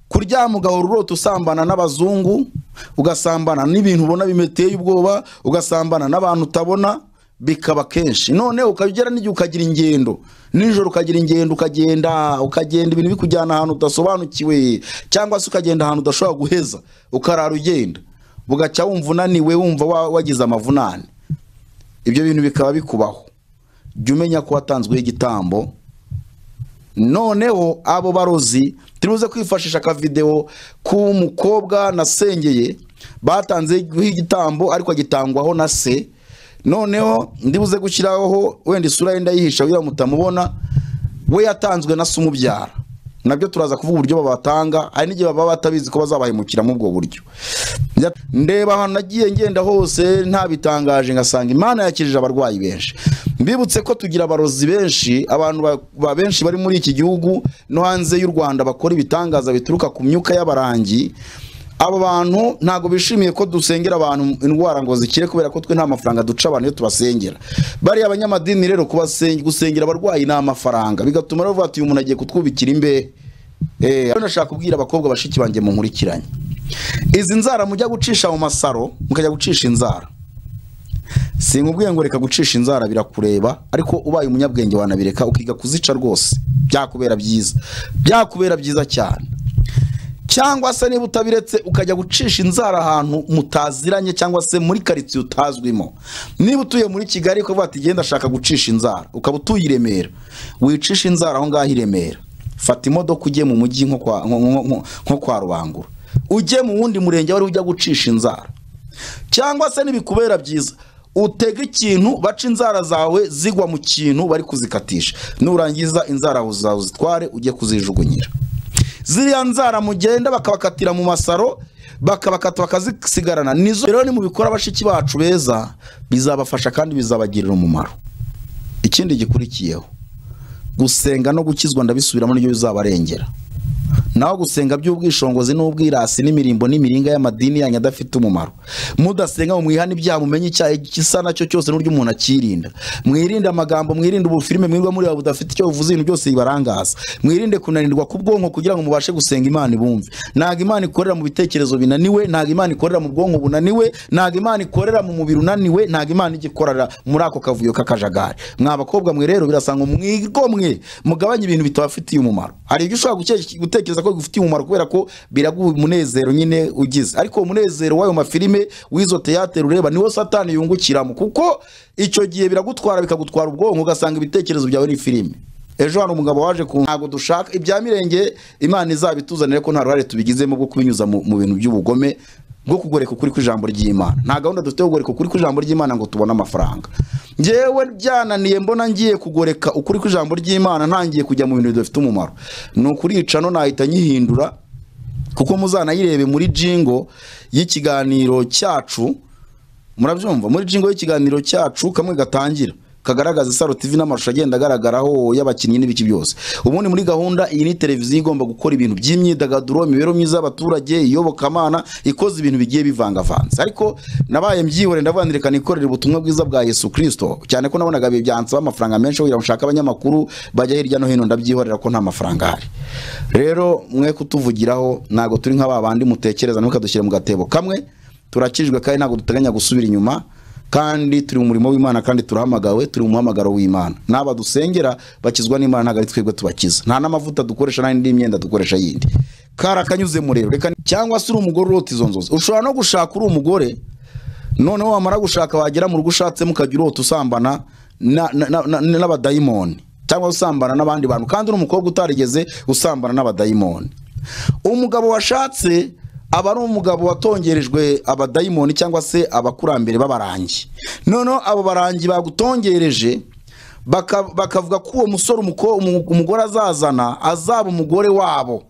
kuryama ugahora usambana n'abazungu ugasambana n'ibintu ubona bimeteye ubwoba ugasambana n'abantu utabona bikaba kenshi none ukagera n'igihe ukagira ingendo nijoro ukagira ingendo ukagenda ukagenda ibintu bikujyana ahantu udasobanukiwe cyangwa se ukagenda ahantu udashobora guheza ukarara ugenda bugacya wumva unaniwe wumva wa- wagize amavunane ibyo bintu bikaba bikubaho jya umenya ko watanzweho igitambo noneho abo barozi turibuze kwifashisha akavidewo k'umukobwa nasengeye batanzeho igitambo ariko agitangwaho na se noneho ndibuze gushyiraho wenda isura yenda yihisha wira mutamubona we yatanzwe na se umubyara nabyo turaza kuvuga uburyo babatanga hari n'igihe baba batabizi ko bazabahemukira muri ubwo buryo Njya- ndeba ahantu nagiye ngenda hose ntabitangaje ngasanga imana yakirije abarwayi benshi mbibutse ko tugira abarozi benshi abantu ba- ba benshi bari muri iki gihugu no hanze y'u rwanda bakora ibitangaza bituruka ku myuka y'abarangi abo bantu ntabwo bishimiye ko dusengera abantu indwara ngo zikire kubera ko twe nta mafaranga duca abantu iyo tubasengera bariya abanyamadini rero kubasen- gusengera abarwayi ni amafaranga bigatuma rero bavuga ati uyu muntu agiye kutwubikira imbehe Eh, rero nashaka kubwira abakobwa bashiki banjye munkurikiranye izi nzara mujya gucisha mu masaro mukajya gucisha inzara sinkubwiye ngo reka gucisha inzara birakureba ariko ubaye umunyabwenge wanabireka ukiga kuzica rwose byakubera byiza byakubera byiza cyane cyangwa se niba utabiretse ukajya gucisha inzara ahantu mutaziranye cyangwa se muri karitsiye utazwimo niba utuye muri kigali ukavuga ati genda ashaka gucisha inzara ukaba utuye i remera wicisha inzara aho ngaho i remera fata imodoka ujye mu mujyi nko kwa- nko- nko- nko- nko kwa rubangura ujye mu wundi murenge wari ujya gucisha inzara cyangwa se n'ibikubera byiza utega ikintu baca inzara zawe zigwa mu kintu bari kuzikatisha nurangiza inzara zawe uzitware ujye kuzijugunyira ziriya nzara mugenda bakabakatira mu masaro bakabakata bakazisigarana nizo rero nimubikora bashiki bacu beza bizabafasha kandi bizabagirira umumaro ikindi gikurikiyeho gusenga no gukizwa ndabisubiramo nibyo bizabarengera naho gusenga by'ubwishongozi n'ubwirasi n'imirimbo n'imiringa y'amadini yanyu adafite umumaro mudasenga ngo mwihane ibyaha mumenye icyaha gisa nacyo cyose n'uburyo umuntu acyirinda mwirinde amagambo mwirinde ubufilime mwirwa muri budafite icyo buvuze ibintu byose bibarangaza mwirinde kunanirwa k'ubwonko kugira ngo mubashe gusenga imana ibumve ntabwo imana ikorera mu bitekerezo binaniwe ntabwo imana ikorera mu bwonko bunaniwe ntabwo imana ikorera mu mubiri unaniwe ntabwo imana ijya ikorera muri ako kavuyo k'akajagari mwa bakobwa mwe rero birasanga mwigomwe mugabanye ibintu bitabafitiye umumaro hari ibyo ushobora guke- gutekereza ko bigufitiye umumaro kubera ko biraguha umunezero nyine ugize ariko uwo munezero w'ayo mafilime w'izo teyatere ureba niwo satani yungukiramo kuko icyo gihe biragutwara bikagutwara ubwonko ugasanga ibitekerezo byawe ni filime ejo hari umugabo waje ku ntago dushaka ibya mirenge imana izabituzanire ko nta ruhare tubigizemo bwo kubinyuza mu mu bintu by'ubugome bwo kugoreka ukuri kw'ijambo ry'imana nta gahunda dufite yo kugoreka ukuri kw'ijambo ry'imana ngo tubone amafaranga ngewe byananiye mbona ngiye kugoreka ukuri kw'ijambo ry'imana ntangiye kujya mu bintu bidafite umumaro ni ukurica no nahita nyihindura kuko muzanayirebe muri jingo y'ikiganiro cyacu murabyumva muri jingo y'ikiganiro cyacu kamwe gatangira kagaragaza isaro tv n'amashusho agenda agaragaraho y'abakinnyi n'ibiki byose ubundi muri gahunda iyi ni televiziyo igomba gukora ibintu by'imyidagaduro imibereho myiza y'abaturage iyobokamana ikoze ibintu bigiye bivangavanze ariko nabaye mbyihore ndavuga nti reka nikorere ubutumwa bwiza bwa yesu kirisito cyane ko nabonaga ibi byansaba amafaranga menshi kugira ngo nshake abanyamakuru bajya hirya no hino ndabyihorera ko nta mafaranga ahari rero mwe kutuvugiraho ntabwo turi nka ba bandi mutekereza ntukadushyire mu gatebo kamwe turakijwe kandi ntabwo duteganya gusubira inyuma kandi turi mu murimo w'imana kandi turahamagawe turi mu muhamagaro w'imana n'aba dusengera bakizwa n'imana ntabwo ari twebwe tubakiza nta n'amavuta dukoresha nta n'indi myenda dukoresha yindi kari akanyuze murero reka cyangwa se uri umugore urota izo nzozi ushobora no gushaka uri umugore noneho wamara gushaka wagera mu rugo ushatsemo ukajya urota usambana na- na- na- na- n'abadayimoni cyangwa usambana n'abandi bantu kandi uri umukobwa utarigeze usambana n'abadayimoni umugabo washatse aba ari umugabo watongerejwe abadayimoni cyangwa se abakurambere b'abarangi noneho abo barangi bagutongereje baka- bakavuga ko uwo musore umuko- umu- umugore azazana azaba umugore wabo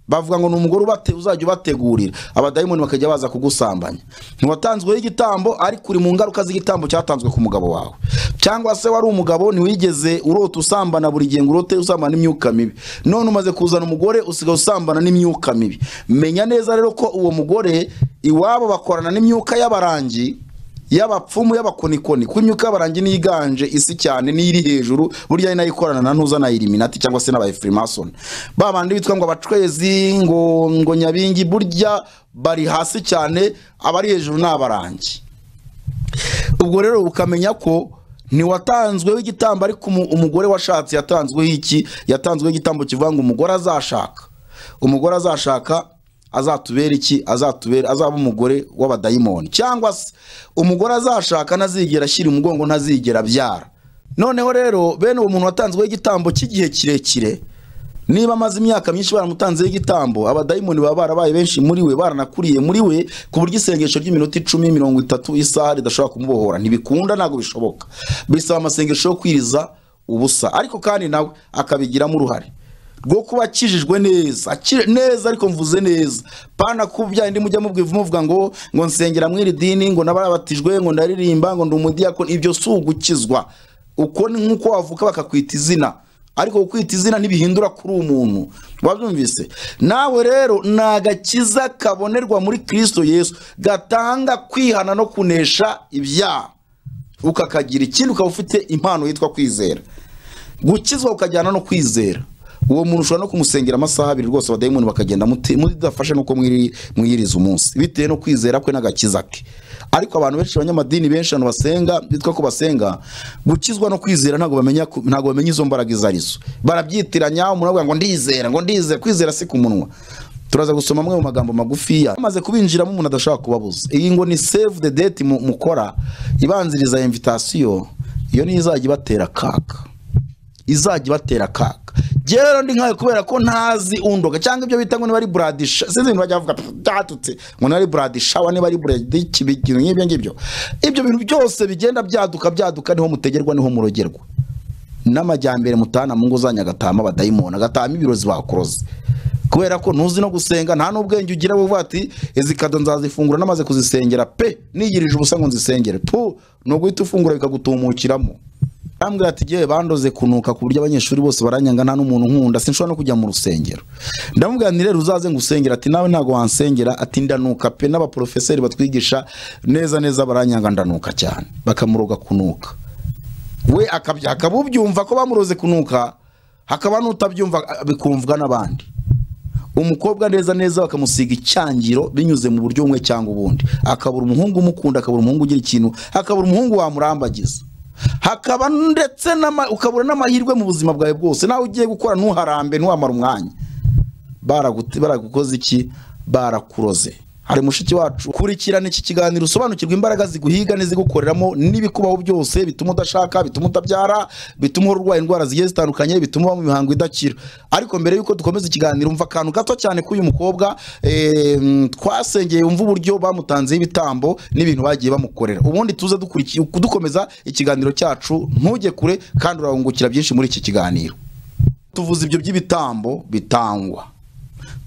bavuga ngo ni umugore ubate- uzajya ubategurira abadayimoni bakajya baza kugusambanya ntiwatanzweho igitambo ariko uri mu ngaruka z'igitambo cyatanzwe ku mugabo wawe cyangwa se wari umugabo ntiwigeze urota usambana buri gihe ngo urote usambana n'imyuka mibi none umaze kuzana umugore usigaye usambana n'imyuka mibi menya neza rero ko uwo mugore iwabo bakorana n'imyuka y'abarangi y'abapfumu y'abakonikoni kuko imyuka y'abarangi niyo iganje isi cyane niyo iri hejuru burya ari nayo ikorana na ntuza na iliminati cyangwa se n'abayifurimasoni ba bandi bitwa ngo abacwezi ngo ngo nyabingi burya bari hasi cyane abari hejuru ni abarangi ubwo rero ukamenya ko ntiwatanzweho igitambo ariko umu- umugore washatse yatanzweho iki yatanzweho igitambo kivuga ngo umugore azashaka umugore azashaka azatubera iki azatubera azaba umugore w'abadayimoni cyangwa se umugore azashaka ntazigera ashyira umugongo ntazigera abyara noneho rero bene uwo muntu watanzweho igitambo cy'igihe kirekire niba amaze imyaka myinshi baramutanzeho igitambo abadayimoni baba barabaye benshi muri we baranakuriye muri we ku buryo isengesho ry'iminota icumi mirongo itatu isaha ridashobora kumubohora ntibikunda ntabwo bishoboka bisaba amasengesho yo kwiriza ubusa ariko kandi nawe akabigiramo uruhare rwo kuba akijijwe neza akiri- neza ariko mvuze neza pana kubya indi mujya mubwivu muvuga ngo ngo nsengera mw'iri dini ngo nabarabatijwe ngo ndaririmba ngo ndi umudiyakoni ibyo si ugukizwa uko ni nk'uko wavuka bakakwita izina ariko kukwita izina ntibihindura kuri umuntu wabyumvise nawe rero ni agakiza kabonerwa muri kirisito yesu gatanga kwihana no kunesha ibyaha ukakagira ikindi ukaba ufite impano yitwa kwizera gukizwa ukajyana no kwizera uwo muntu ushobora no kumusengera amasaha abiri rwose abadayimoni bakagenda muti- mudafashe nuko mwiri- mwiyiriza umunsi bitewe no kwizera kwe n'agakiza ke ariko abantu benshi abanyamadini benshi abantu basenga bitwa ko basenga gukizwa no kwizera ntabwo bamenya ku- ntabwo bamenya izo mbaraga izo arizo barabyitiranya umuntu avuga ngo ndizera ngo ndizera kwizera si ku munwa turaza gusoma amwe mu magambo magufiya amaze kubinjiramo umuntu adashobora kubabuza iyi ngo ni save the date mu- mukora ibanziriza invitasiyo iyo niyo izajya ibatera akaga izajya ibatera akaga njyewe rero ndi nkayo kubera ko ntazi undoga cyangwa ibyo bita ngo niba ari buradisha sinzi ibintu bajya bavuga "Pff, byatutse ngo niba ari buradishawa niba ari buradiki ibintu nk'ibyo ngibyo ibyo bintu byose bigenda byaduka byaduka niho mutegerwa niho murogerwa n'amajyambere mutana mu ngo zanyu agatahamo abadayimoni agatahamo ibirozi bakuroze kubera ko ntuzi no gusenga nta n'ubwenge ugira buvuga ati izi kado nzazifungura namaze kuzisengera pe nigirije ubusa ngo nzisengere pu ni uguhita ufungura bikagutumukiramo arambwira ati yewe bandoze kunuka ku buryo abanyeshuri bose baranyanga nta n'umuntu nkunda sinshobora no kujya mu rusengero ndamubwira nti rero uzaze ngusengera ati nawe ntabwo wansengera ati ndanuka pe n'abaporofeseri batwigisha neza neza baranyanga ndanuka cyane bakamuroga kunuka we akabya- akaba ubyumva ko bamuroze kunuka hakaba n'utabyumva a- bikumvwa n'abandi umukobwa neza neza bakamusiga icyangiro binyuze mu buryo bumwe cyangwa ubundi akabura umuhungu umukunda akabura umuhungu ugira ikintu akabura umuhungu wamurambagiza hakaba ndetse n'ama- ukabura n'amahirwe mu buzima bwawe bwose nawe ugiye gukora ntuharambe ntuhamare umwanya Baragut- baragukoze iki barakuroze hari mushiki wacu kurikirana iki kiganiro usobanukirwa imbaraga ziguhiga n'izigukoreramo n'ibikubaho byose bituma udashaka bituma utabyara bituma uhora urwaye indwara zigiye zitandukanye bituma uba mu mihango idakira ariko mbere y'uko dukomeza ikiganiro umva akantu gato cyane k'uyu mukobwa eh, mm, twasengeye umva uburyo bamutanzeho ibitambo n'ibintu bagiye bamukorera ubundi tuze dukuriki- dukomeza ikiganiro cyacu ntujye kure kandi urahungukira byinshi muri iki kiganiro tuvuze ibyo by'ibitambo bitangwa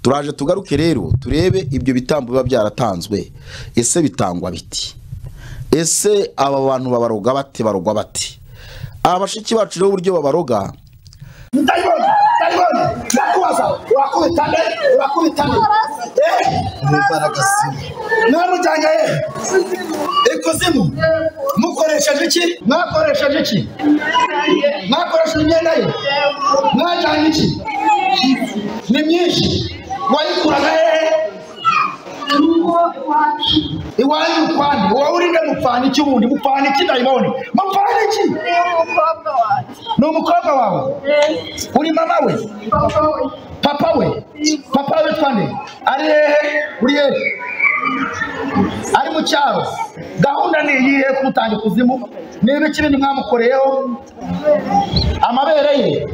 turaje tugaruke rero turebe ibyo bitambo biba byaratanzwe ese bitangwa biti ese aba bantu babaroga bate barogwa bate aba bashiki bacu rero uburyo babaroga Diamond, Diamond, ndakubaza urakubitane urakubitane imbaraga zimwe mwamujyanye ikuzimu mukoresheje iki mwakoresheje iki mwakoresheje imyenda ye mwajyanye iki ni myinshi wayikuraga hehe iwanyu kwani wowe urinde mupfana iki wundi mupfana iki dayimoni mupfana iki ni umukobwa wawe uri mama we papa we papa we twande ari hehe uri hehe ari mu cyaro gahunda ni iyihe kumutanga ikuzimu niba ikibindi mwamukoreyeho amabere ye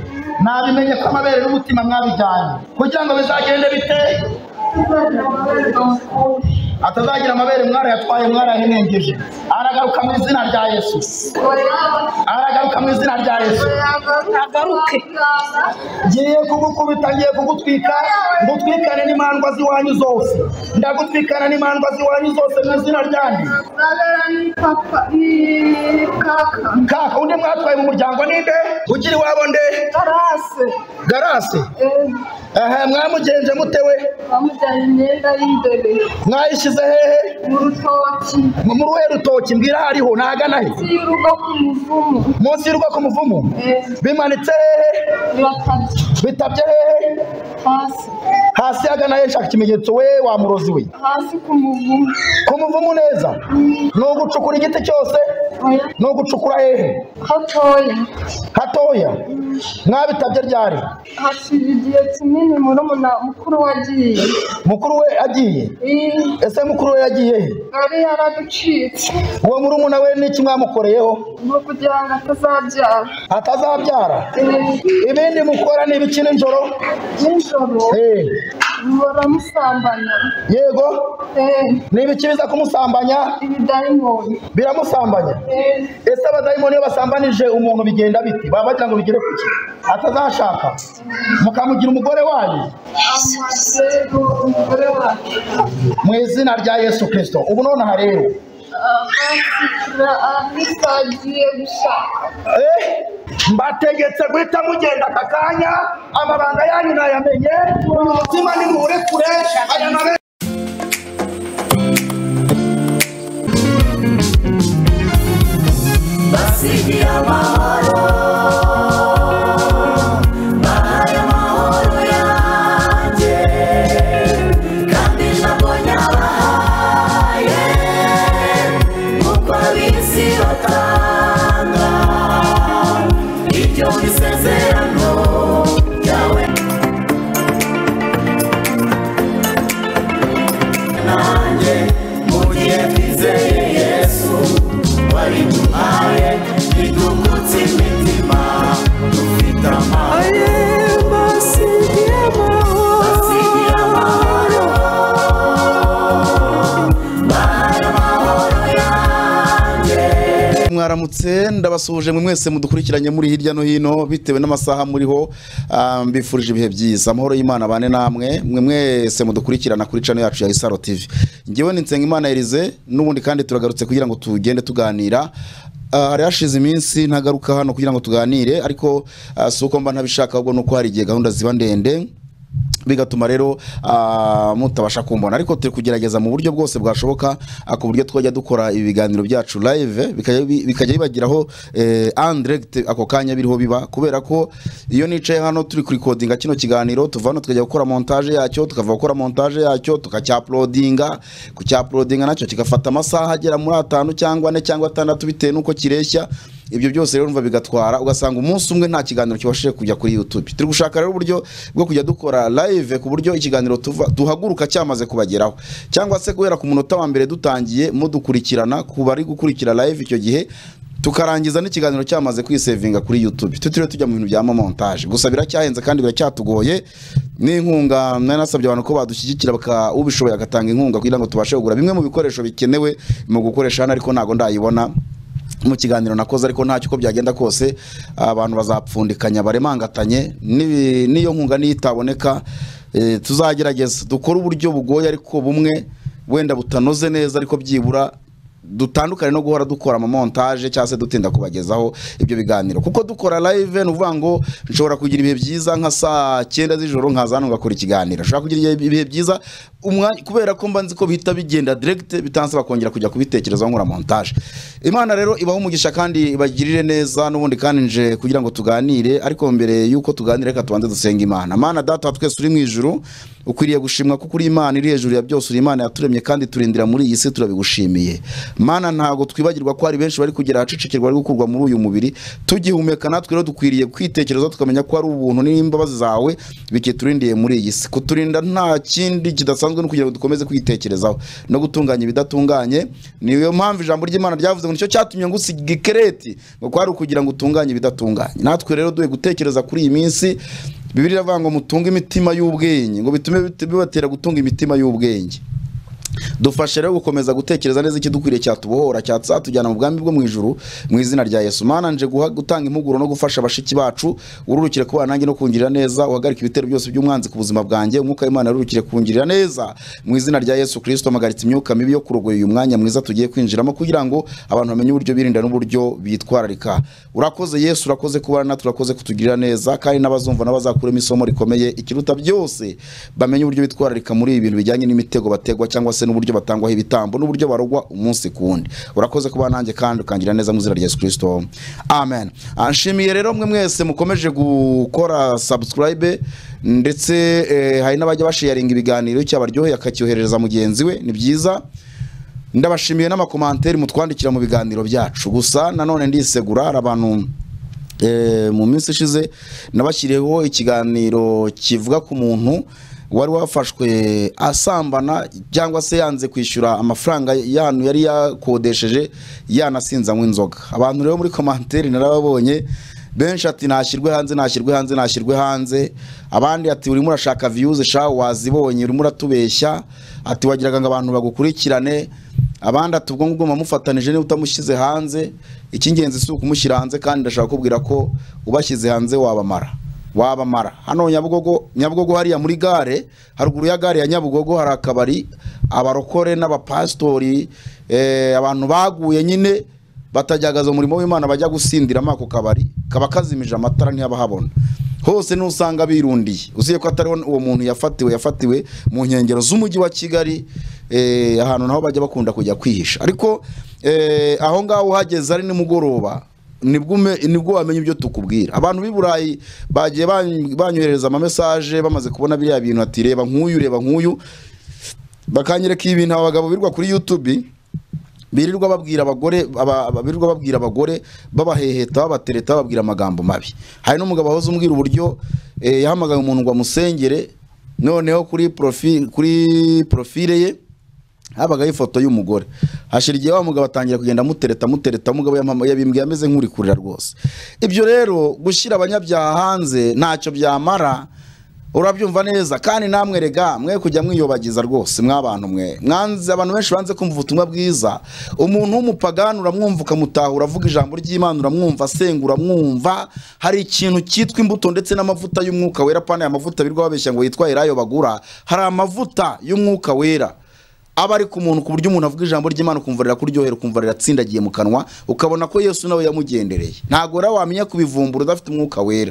nabimenye ko amabere n'umutima mwabijyanye kugira ngo bizagende bite atazagira amabere mwarayatwaye mwarahenengeje aragaruka mu izina rya yesu aragaruka mu izina rya yesu agaruke ngiye kugukubita ngiye kugutwika ngutwikane n'imandwa z'iwanyu zose ndagutwikana n'imandwa z'iwanyu zose mu izina ryanjye kaka undi mwatwaye mu muryango ninde ugira iwabo nde garase ehe mwamugenje mute we bamujyanye imyenda y'imbere mwayishyize hehe mu rutoki mu ruhe rutoki mbwira hariho ntagana he munsi y'urugo ku muvumu munsi y'urugo ku muvumu Eh, bimanitse hehe birakabye bitabye hehe hasi hasi hagana he shaka ikimenyetso we wa murozi we hasi ku muvumu ku muvumu neza ni ugucukura igiti cyose oya ni ugucukura hehe hatoya hatoya mwabitabye ryari hashize igihe kinini murumuna mukuru wagiye mukuru we agiye Eh, ese mukuru we yagiye he yari yaraducitse uwo murumuna we n'iki mwamukoreyeho ni ukugira ngo atazabyara atazabyara Eh, ibindi mukora ni ibiki nijoro nijoro Eh, baramusambanya yego Eh, ni ibiki biza kumusambanya ibidayimoni biramusambanya Eh, ese abadayimoni iyo basambanije umuntu bigenda biti baba bagira ngo bigere kuki atazashaka mukamugira umugore wanyu amazego umugore wacu mu izina rya yesu kirisito ubu nonaha rero abashyira ahita agiye gushaka Eh, mbategetse guhita mugenda aka kanya amabanga yanyu nayamenye umutima ni muwurekure aya nabe basigiye amahoro bahaye amahoro yanjye kandi ntabwo nyabahaye kuko ab'isi batanga ibyo mu isezerano ryawe nanjye mu gihe twizeye yesu wariduhaye ridungutse imitima dufite amahoro basigiye amahoro bahaye amahoro yanjye mwaramutse ndabasuhuje mwe mwese mudukurikiranye muri hirya no hino bitewe n'amasaha muriho ah, mbifurije ibihe byiza amahoro y'imana bane namwe mwe mwese mudukurikirana kuri channel yacu ya Isaro TV ngewe ni Nsengimana Elize n'ubundi kandi turagarutse kugira ngo tugende tuganira Ah, hari hashize iminsi ntagaruka hano kugira ngo tuganire ariko ah, si uko mba ntabishaka ahubwo ni uko hari igihe gahunda ziba ndende bigatuma rero ah, mutabasha kumbona ariko turi kugerageza mu buryo bwose bwashoboka ah, ku buryo twajya dukora ibi biganiro byacu live bikajya bi- bikajya bibagiraho eh, en direct ako kanya biriho biba kubera ko iyo nicaye hano turi kurikodinga kino kiganiro tuva hano tukajya gukora montage yacyo tukava gukora montage yacyo tukacyaprodinga kucyaprodinga nacyo kigafata amasaha agera muri atanu cyangwa ane cyangwa atandatu bitewe n'uko kireshya ibyo byose rero umva bigatwara ugasanga umunsi umwe nta kiganiro kibashije kujya kuri youtube turi gushaka rero uburyo bwo kujya dukora live ku buryo ikiganiro tuva- duhaguruka cyamaze kubageraho cyangwa se guhera ku munota wa mbere dutangiye mudukurikirana ku bari gukurikira live icyo gihe tukarangiza n'ikiganiro cyamaze kwisevinga kuri youtube tutiriwe tujya mu bintu bya mamontage gusa biracyahenze kandi biracyatugoye n'inkunga mwari nasabye abantu ko badushyigikira baka- ubishoboye agatanga inkunga kugira ngo tubashe kugura bimwe mu bikoresho bikenewe mu gukoresha hano ariko ntabwo ndayibona mu kiganiro nakoze ariko ntacyo uko byagenda kose abantu bazapfundikanya baremangatanye n'ibi- n'iyo nkunga niyo itaboneka eh, tuzagerageza dukore uburyo bugoye ariko bumwe wenda butanoze neza ariko byibura dutandukane no guhora dukora amamontaje cyangwa se dutinda kubagezaho ibyo biganiro kuko dukora live ni ukuvuga ngo nshobora kugira ibihe byiza nka saa cyenda z'ijoro nkaza hano ngakora ikiganiro nshobora kugira ibihe byiza umwanya kubera ko mba nzi ko bihita bigenda direct bitansaba kongera kujya kubitekerezaho nkora montage imana rero ibaho umugisha kandi ibagirire neza n'ubundi kandi nje kugira ngo tuganire ariko mbere y'uko tuganire reka tubanze dusenga imana mana data wa twese uri mu ijuru ukwiriye gushimwa kuko uri imana iri hejuru ya byose uri imana yaturemye kandi turindira muri iyi si turabigushimiye mana ntabwo twibagirwa ko hari benshi bari kugera ahacicikirwa bari gukurwa muri uyu mubiri tugihumeka natwe rero dukwiriye kwitekerezaho tukamenya ko ari ubuntu n'imbabazi zawe bikiturindiye muri iyi si kuturinda nta kindi kidasanzwe no kugira ngo dukomeze kwitekerezaho no gutunganya ibidatunganye niyo mpamvu ijambo ry'imana ryavuze ngo nicyo cyatumye ngusiga ikereti ngo kwari ukugira ngo utunganye ibidatunganye natwe rero duhe gutekereza kuri iyi minsi bibiri iravuga ngo mutunge imitima y'ubwenge ngo bitume bit- bibatera gutunga imitima y'ubwenge dufashe rero gukomeza gutekereza neza ikidukwiriye cyatubohora cyazatujyana mu bwami bwo mu ijuru mu izina rya yesu mana nje guha- gutanga impuguro no gufasha bashiki bacu ururukire kubana nanjye no kungirira neza uhagarike ibitero byose by'umwanzi ku buzima bwanjye umwuka w'imana ururukire kungirira neza mu izina rya yesu kirisito mpagaritse imyuka mibi yo kurogoya uyu mwanya mwiza tugiye kwinjiramo kugira ngo abantu bamenye uburyo birinda n'uburyo bitwararika urakoze yesu urakoze kubana natwe urakoze kutugirira neza kandi n'abazumva n'abazakuremo isomo rikomeye ikiruta byose bamenye uburyo bitwararika muri ibi bintu bijyanye n'imitego bategwa cyangwa se n'uburyo batangwaho ibitambo n'uburyo barogwa umunsi ku wundi urakoze kuba nanjye kandi ukangira neza mu izina rya yesu kirisito amen Ah, nshimiye rero mwe mwese mukomeje gukora subscribe ndetse eh, hari n'abajya basharinga ibiganiro cyabaryoheye akacyoherereza mugenzi we ni byiza ndabashimiye n'amakomanteri mutwandikira mu biganiro byacu gusa nanone ndisegura hari abantu eh, mu minsi ishize nabashyiriyeho ikiganiro kivuga ku muntu wari wafashwe asambana cyangwa se yanze kwishyura amafaranga yantu yari yakodesheje yanasinzanywe inzoga abantu rero muri komanteri narababonye benshi ati nashyirwe hanze nashyirwe hanze nashyirwe hanze abandi ati urimo urashaka viyuzi sha wazibonye urimo uratubeshya ati wagiraga ngo abantu bagukurikirane abandi ati ubwo ngubwo mufatanije niba utamushyize hanze icy'ingenzi si ukumushyira hanze kandi ndashaka kubwira ko ubashyize hanze wabamara wabamara hano nyabugogo nyabugogo hariya muri gare haruguru ya gare ya nyabugogo hari akabari abarokore n'abapasitori eh, abantu baguye nyine batajyagaza umurimo w'imana bajya gusindiramo ako kabari kaba kazimije amatara ntihaba habona hose nusanga birundiye uziye ko atariho uwo muntu yafatiwe yafatiwe mu nkengero z'umujyi wa kigali eh, ahantu naho bajya bakunda kujya kwihisha ariko eh, aho ngaho uhageze ari nimugoroba nibwo ume- nibwo wamenya ibyo tukubwira abantu b'i burayi bagiye bany- banyohereza amamesaje bamaze kubona biriya bintu ati reba nk'uyu reba nk'uyu bakanyereka ibintu aba bagabo birwa kuri youtube birirwa babwira abagore aba- aba- birirwa babwira abagore babaheheta babatereta bababwira amagambo mabi hari n'umugabo wahoze umbwira uburyo eh, yahamagaye umuntu ngo amusengere noneho kuri profi kuri profile ye habagaho ifoto y'umugore hashira igihe wa mugabo atangira kugenda amutereta amutereta umugabo yamama- yabimbwiye ameze nk'uri kurira rwose ibyo rero gushyira abanyabyaha hanze ntacyo byamara urabyumva neza kandi namwe rega mwe kujya mwiyobagiza rwose mwabantu mwe mwanze abantu benshi banze kumva ubutumwa bwiza umuntu w'umupagani uramwumva ukamutahura avuga ijambo ry'imana uramwumva asenga uramwumva hari ikintu cyitwa imbuto ndetse n'amavuta y'umwuka wera pana aya mavuta birirwa babeshya ngo yitwa elayo bagura hari amavuta y'umwuka wera aba ari ku muntu ku buryo umuntu avuga ijambo ry'imana ukumva rirakuryohera ukumva riratsindagiye mu kanwa ukabona ko yesu nawe yamugendereye ntabwo rero wamenya kubivumbura udafite umwuka wera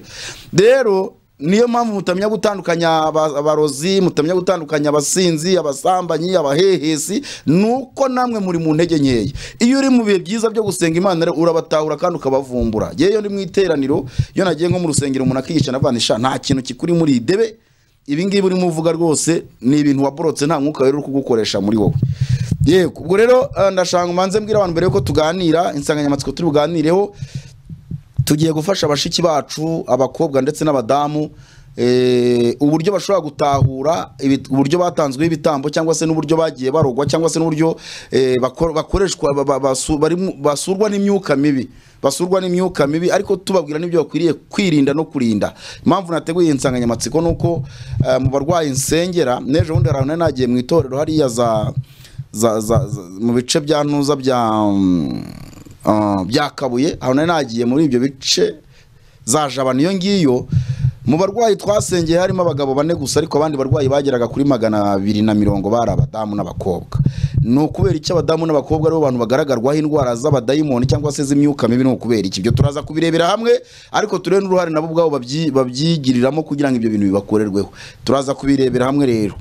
rero niyo mpamvu mutamenya gutandukanya aba- abarozi mutamenya gutandukanya abasinzi abasambanyi abahehesi nuko namwe muri mu ntege nkeya iyo uri mu bihe byiza byo gusenga imana rero urabatahura kandi ukabavumbura yewe iyo ndi mu iteraniro iyo nagiye nko mu rusengero umuntu akiyica navanisha nta kintu kikuri muri idebe ibi ngibi urimo uvuga rwose ni ibintu waborotse nta mwuka rero uri kugukoresha muri wowe yego ubwo rero eh, ndashaka umanze mbwira abantu mbere yuko tuganira insanganyamatsiko turi buganireho tugiye gufasha bashiki bacu abakobwa ndetse n'abadamu eh, uburyo bashobora gutahura ibi- uburyo batanzweho ibitambo cyangwa se n'uburyo bagiye barogwa cyangwa se n'uburyo eh, bako- bakoreshwa ba- ba- basu- barimu- basurwa n'imyuka mibi basurwa n'imyuka mibi ariko tubabwira n'ibyo bakwiriye kwirinda no kurinda impamvu nateguye iyi nsanganyamatsiko ni uko eh, mu barwayi nsengera n'ejo bundi hari ahantu nari nagiye mu itorero hariya za za, za, za mu bice bya ntuza bya mm, ah, bya kabuye aho nari nagiye muri ibyo bice za jabana iyo ngiyo mu barwayi twasengeye harimo abagabo bane gusa ariko abandi barwayi bageraga kuri magana abiri na mirongo bari abadamu n'abakobwa ni ukubera iki abadamu n'abakobwa aribo bantu bagaragarwaho indwara z'abadayimoni cyangwa se z'imyuka mibi ni ukubera iki ibyo turaza kubirebera hamwe ariko turebe n'uruhare nabo ubwabo babyi- babyigiriramo kugira ngo ibyo bintu bibakorerweho turaza kubirebera hamwe rero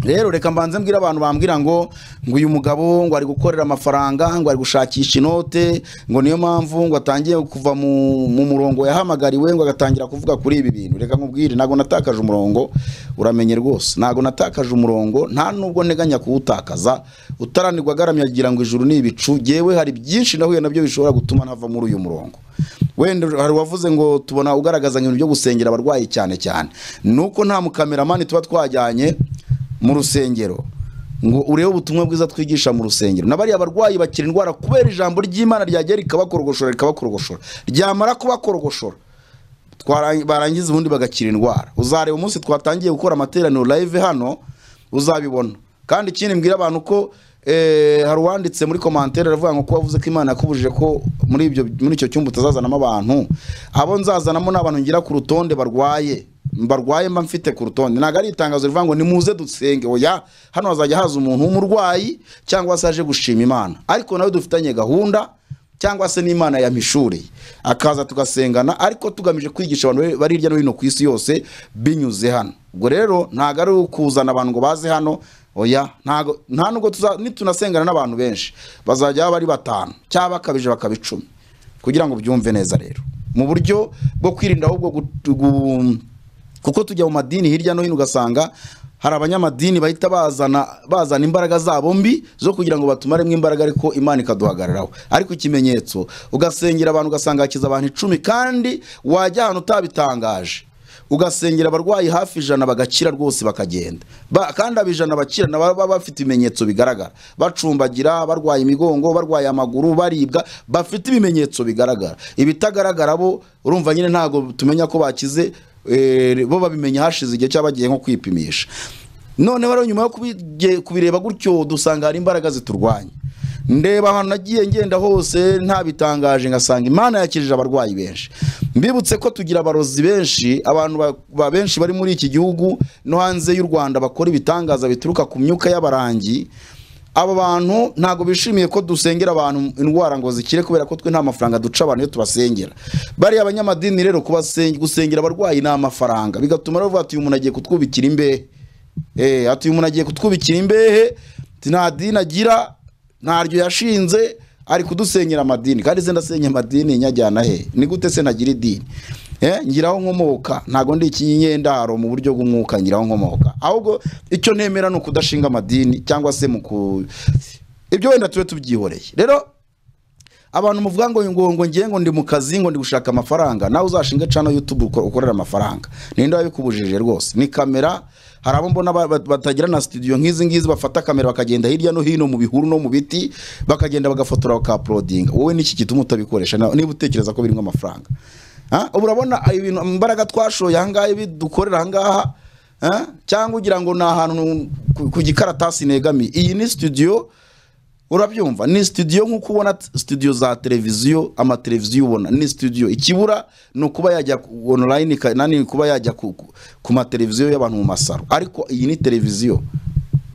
rero reka mbanze mbwire abantu bambwira ngo ngo uyu mugabo ngo ari gukorera amafaranga ngo ari gushakisha inote ngo niyo mpamvu ngo atangiye kuva mu, mu murongo yahamagariwe ngo agatangira kuvuga kuri ibi bintu reka nkubwire ntabwo natakaje umurongo uramenye rwose ntabwo natakaje umurongo nta nubwo nteganya kuwutakaza utaranirwa agaramye agira ngo ijuru ni ibicu yewe hari byinshi nahuye nabyo bishobora gutuma ntava muri uyu murongo wenda hari uwavuze ngo tubona ugaragaza ibintu byo gusengera abarwayi cyane cyane nuko nta mukameramani tuba twajyanye mu rusengero ngo urebe ubutumwa bwiza twigisha mu rusengero na bariya barwayi bakira indwara kubera ijambo ry'imana ryagera rikabakorogosora rikabakorogosora ryamara kubakorogosora twara- barangiza ubundi bagakira indwara uzareba umunsi twatangiye gukora amateraniro live hano uzabibona kandi ikindi mbwira abantu ko eh, hari uwanditse muri komantere aravuga ngo ko wavuze ko imana yakubujije ko muri ibyo muri icyo cyumba utazazanamo abantu abo nzazanamo ni abantu ngira ku rutonde barwaye barwaye mba mfite ku rutonde ntabwo ari itangazo rivuga ngo nimuze dusenge oya hano hazajya haza umuntu w'umurwayi cyangwa se aje gushima imana ariko nawe dufitanye gahunda cyangwa se n'imana yampishuriye akaza tugasengana ariko tugamije kwigisha abantu bari hirya no hino ku isi yose binyuze hano ubwo rero ntabwo ari ukuzana abantu ngo baze hano oya ntago- nta nubwo tuza- nitunasengana n'abantu benshi bazajya baba ari batanu cyangwa bakabije bakaba icumi kugira ngo byumve neza rero mu buryo bwo kwirinda ahubwo gu- gu- kuko tujya mu madini hirya no hino ugasanga hari abanyamadini bahita bazana bazana imbaraga zabo mbi zo kugira ngo batumaremo imbaraga ariko imana ikaduhagararaho ariko ikimenyetso ugasengera abantu ugasanga hakiza abantu icumi kandi wajya ahantu utabitangaje ugasengera abarwayi hafi ijana bagakira rwose bakagenda ba, kandi aba ijana bakira na baba bafite ibimenyetso bigaragara bacumbagira barwaye imigongo barwaye amaguru baribwa bafite ibimenyetso bigaragara ibitagaragara bo urumva nyine ntabwo tumenya ko bakize eh, bo babimenya hashize igihe cyangwa bagiye nko kwipimisha noneho rero nyuma yo kubige- kubireba gutyo dusanga hari imbaraga ziturwanya ndeba ahantu nagiye ngenda hose ntabitangaje ngasanga imana yakijije abarwayi benshi mbibutse ko tugira abarozi benshi abantu ba- ba benshi bari muri iki gihugu no hanze y'u rwanda bakora ibitangaza bituruka ku myuka y'abarangi aba bantu ntabwo bishimiye ko dusengera abantu indwara ngo zikire kubera ko twe nta mafaranga duca abantu iyo tubasengera bariya abanyamadini rero kubasen- gusengera abarwayi ni amafaranga bigatuma rero bavuga ati uyu muntu agiye kutwubikira imbehe Eh, ati uyu muntu agiye kutwubikira imbehe ati nta dini agira ntaryo yashinze ari kudusengera amadini kandi se ndasenya amadini nyajyana he ni gute se ntagira idini Eh, ngiraho nkomoka ntabwo ndi ikinyendaro mu buryo bw'umwuka ngiraho nkomoka ahubwo icyo nemera ni ukudashinga amadini cyangwa se mu ku ibyo wenda tube tubyihoreye rero abantu muvuga ngo ngo ngo ngiye ngo ndi mu kazi ngo ndi gushaka amafaranga nawe uzashinga cano youtube uko- ukorera amafaranga ninde wabikubujije rwose ni kamera hari abo mbona ba- ba- batagira na studio nk'izi ngizi bafata kamera bakagenda hirya no hino mu bihuru no mu biti bakagenda bagafotora bakaplodinga wowe niki gituma utabikoresha Na- niba utekereza ko birimo amafaranga Ha? ubu urabona ayo bintu imbaraga twashoye ahangaha ibi dukorera ahangaha ha? cyangwa ugira ngo ni ahantu ku- ku gikaratasi negamiye iyi ni studio urabyumva ni studio nk'uko ubona t- studio za televiziyo amateleviziyo ubona ni studio ikibura ni ukuba yajya ku- online ka- nani kuba yajya ku, ku, ku mateleviziyo y'abantu mu masaro ariko iyi ni televiziyo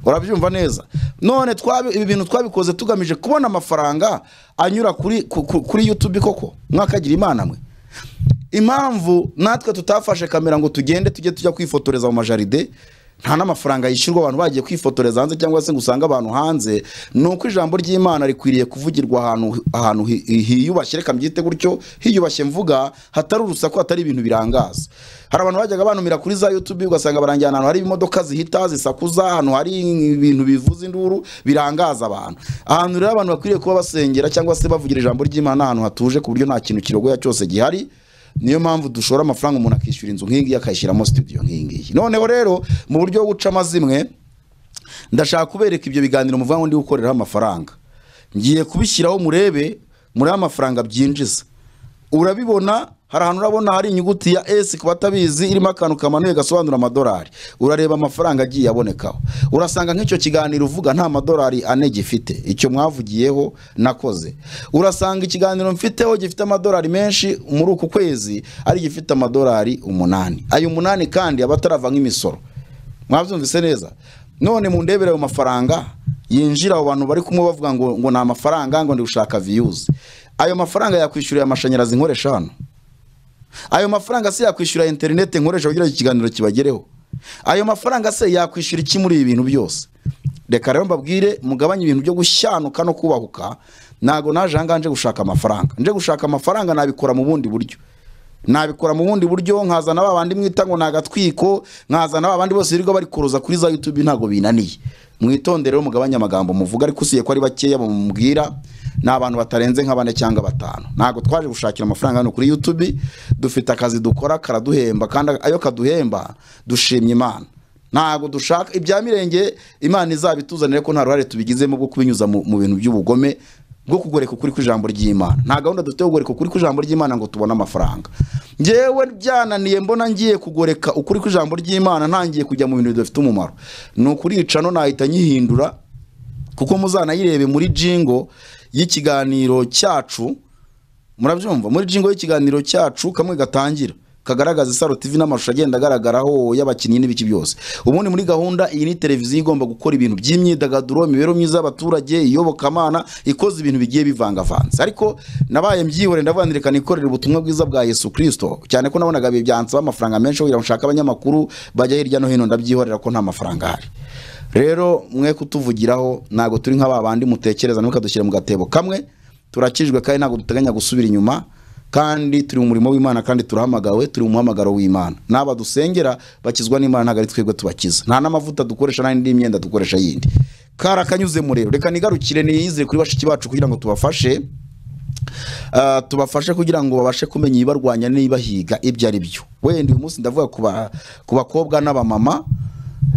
urabyumva neza none twabi ibi bintu twabikoze tugamije kubona amafaranga anyura kuri ku- ku- kuri YouTube koko mwakagira imana mwe impamvu natwe tutafashe kamera ngo tugende tujye tujya kwifotoreza mu majaride nta n'amafaranga yishyurwa abantu bagiye kwifotoreza hanze cyangwa se ngo usange abantu hanze ni uko ijambo ry'imana rikwiriye kuvugirwa ahantu ahantu hi- hi- hiyubashye reka mbyite gutyo hiyubashye mvuga hatari urusaku hatari ibintu birangaza hari abantu bajyaga banumira kuri za youtube ugasanga barangiye ahantu hari imodoka zihita zisakuza ahantu hari ibintu bivuza induru birangaza abantu ahantu rero abantu bakwiriye kuba basengera cyangwa se bavugira ijambo ry'imana ahantu hatuje ku buryo nta kintu kirogoya cyose gihari niyo mpamvu dushora amafaranga umuntu akishyura inzu nk'iyi ngiyi akayishyiramo studio nk'iyi ngiyi noneho rero mu buryo bwo guca amazimwe ndashaka kubereka ibyo biganiro muvuga ngo ndi gukoreraho amafaranga ngiye kubishyiraho murebe muri amafaranga byinjiza urabibona hari ahantu urabona hari inyuguti ya S ku batabizi irimo akantu kamanuye gasobanura amadolari urareba amafaranga agiye abonekaho urasanga nk'icyo kiganiro uvuga nta madolari ane gifite icyo mwavugiyeho nakoze urasanga ikiganiro mfiteho gifite amadolari menshi muri uku kwezi ari gifite amadolari umunani ayo umunani kandi aba atarava nk'imisoro mwabyumvise neza none mundebere ayo mafaranga yinjira abo bantu bari kumwe bavuga ngo ngo ni amafaranga ngo ndi gushaka viyuzi ayo mafaranga yakwishyuriye amashanyarazi nkoresha hano ayo mafaranga se yakwishyura interineti nkoresha kugira ngo ikiganiro kibagereho ayo mafaranga se yakwishyura iki muri ibi bintu byose reka rero mbabwire mugabanye ibintu byo gushyanuka no kubahuka ntabwo naje ahangaha nje gushaka amafaranga nje gushaka amafaranga nabikora mu bundi buryo nabikora mu bundi buryo nkazana ba bandi mwita ngo ni agatwiko nkazana ba bandi bose birirwa bari kuruza kuri za youtube ntabwo binaniye mwitondere rero mugabanye amagambo muvuga ariko usiye ko ari bakeya bamubwira ni abantu batarenze nka bane cyangwa batanu ntabwo twaje gushakira amafaranga hano kuri youtube dufite akazi dukora karaduhemba kandi ayo kaduhemba dushimye imana ntabwo dushaka ibya mirenge imana izabituzanire ko nta ruhare tubigizemo bwo kubinyuza mu mu bintu by'ubugome bwo kugoreka ukuri kw'ijambo ry'imana nta gahunda dufite yo kugoreka ukuri kw'ijambo ry'imana ngo tubone amafaranga ngewe byananiye mbona ngiye kugoreka ukuri kw'ijambo ry'imana ntangiye kujya mu bintu bidafite umumaro ni ukurica no nahita nyihindura kuko muzanayirebe muri jingo y'ikiganiro cyacu murabyumva muri jingo y'ikiganiro cyacu kamwe gatangira kagaragaza isaro tv n'amashusho agenda agaragaraho y'abakinnyi n'ibiki byose ubundi muri gahunda iyi ni televiziyo igomba gukora ibintu by'imyidagaduro imibereho myiza y'abaturage iyobokamana ikoze ibintu bigiye bivangavanze ariko nabaye mbyihoreye ndavuga ndireka nikorere ubutumwa bwiza bwa yesu kirisito cyane ko nabonaga byansaba amafaranga menshi kugira ngo nshake abanyamakuru bajya hirya no hino ndabyihorera ko nta mafaranga ahari rero mwe kutuvugiraho ntabwo turi nka babandi mutekereza ntukadushyire mu gatebo kamwe turakijwe kandi ntabwo duteganya gusubira inyuma kandi turi mu murimo w'imana kandi turahamagawe turi mu muhamagaro w'imana n'aba dusengera bakizwa n'imana ntabwo ari twebwe tubakiza nta n'amavuta dukoresha nta n'indi myenda dukoresha yindi karakanyuze murero reka nigarukire niyizire kuri bashiki bacu kugira ngo tubafashe Ah, tubafashe kugira ngo babashe kumenya ibibarwanya n'ibibahiga ibyo ari byo wenda uyu munsi ndavuga ku ba- ku bakobwa n'abamama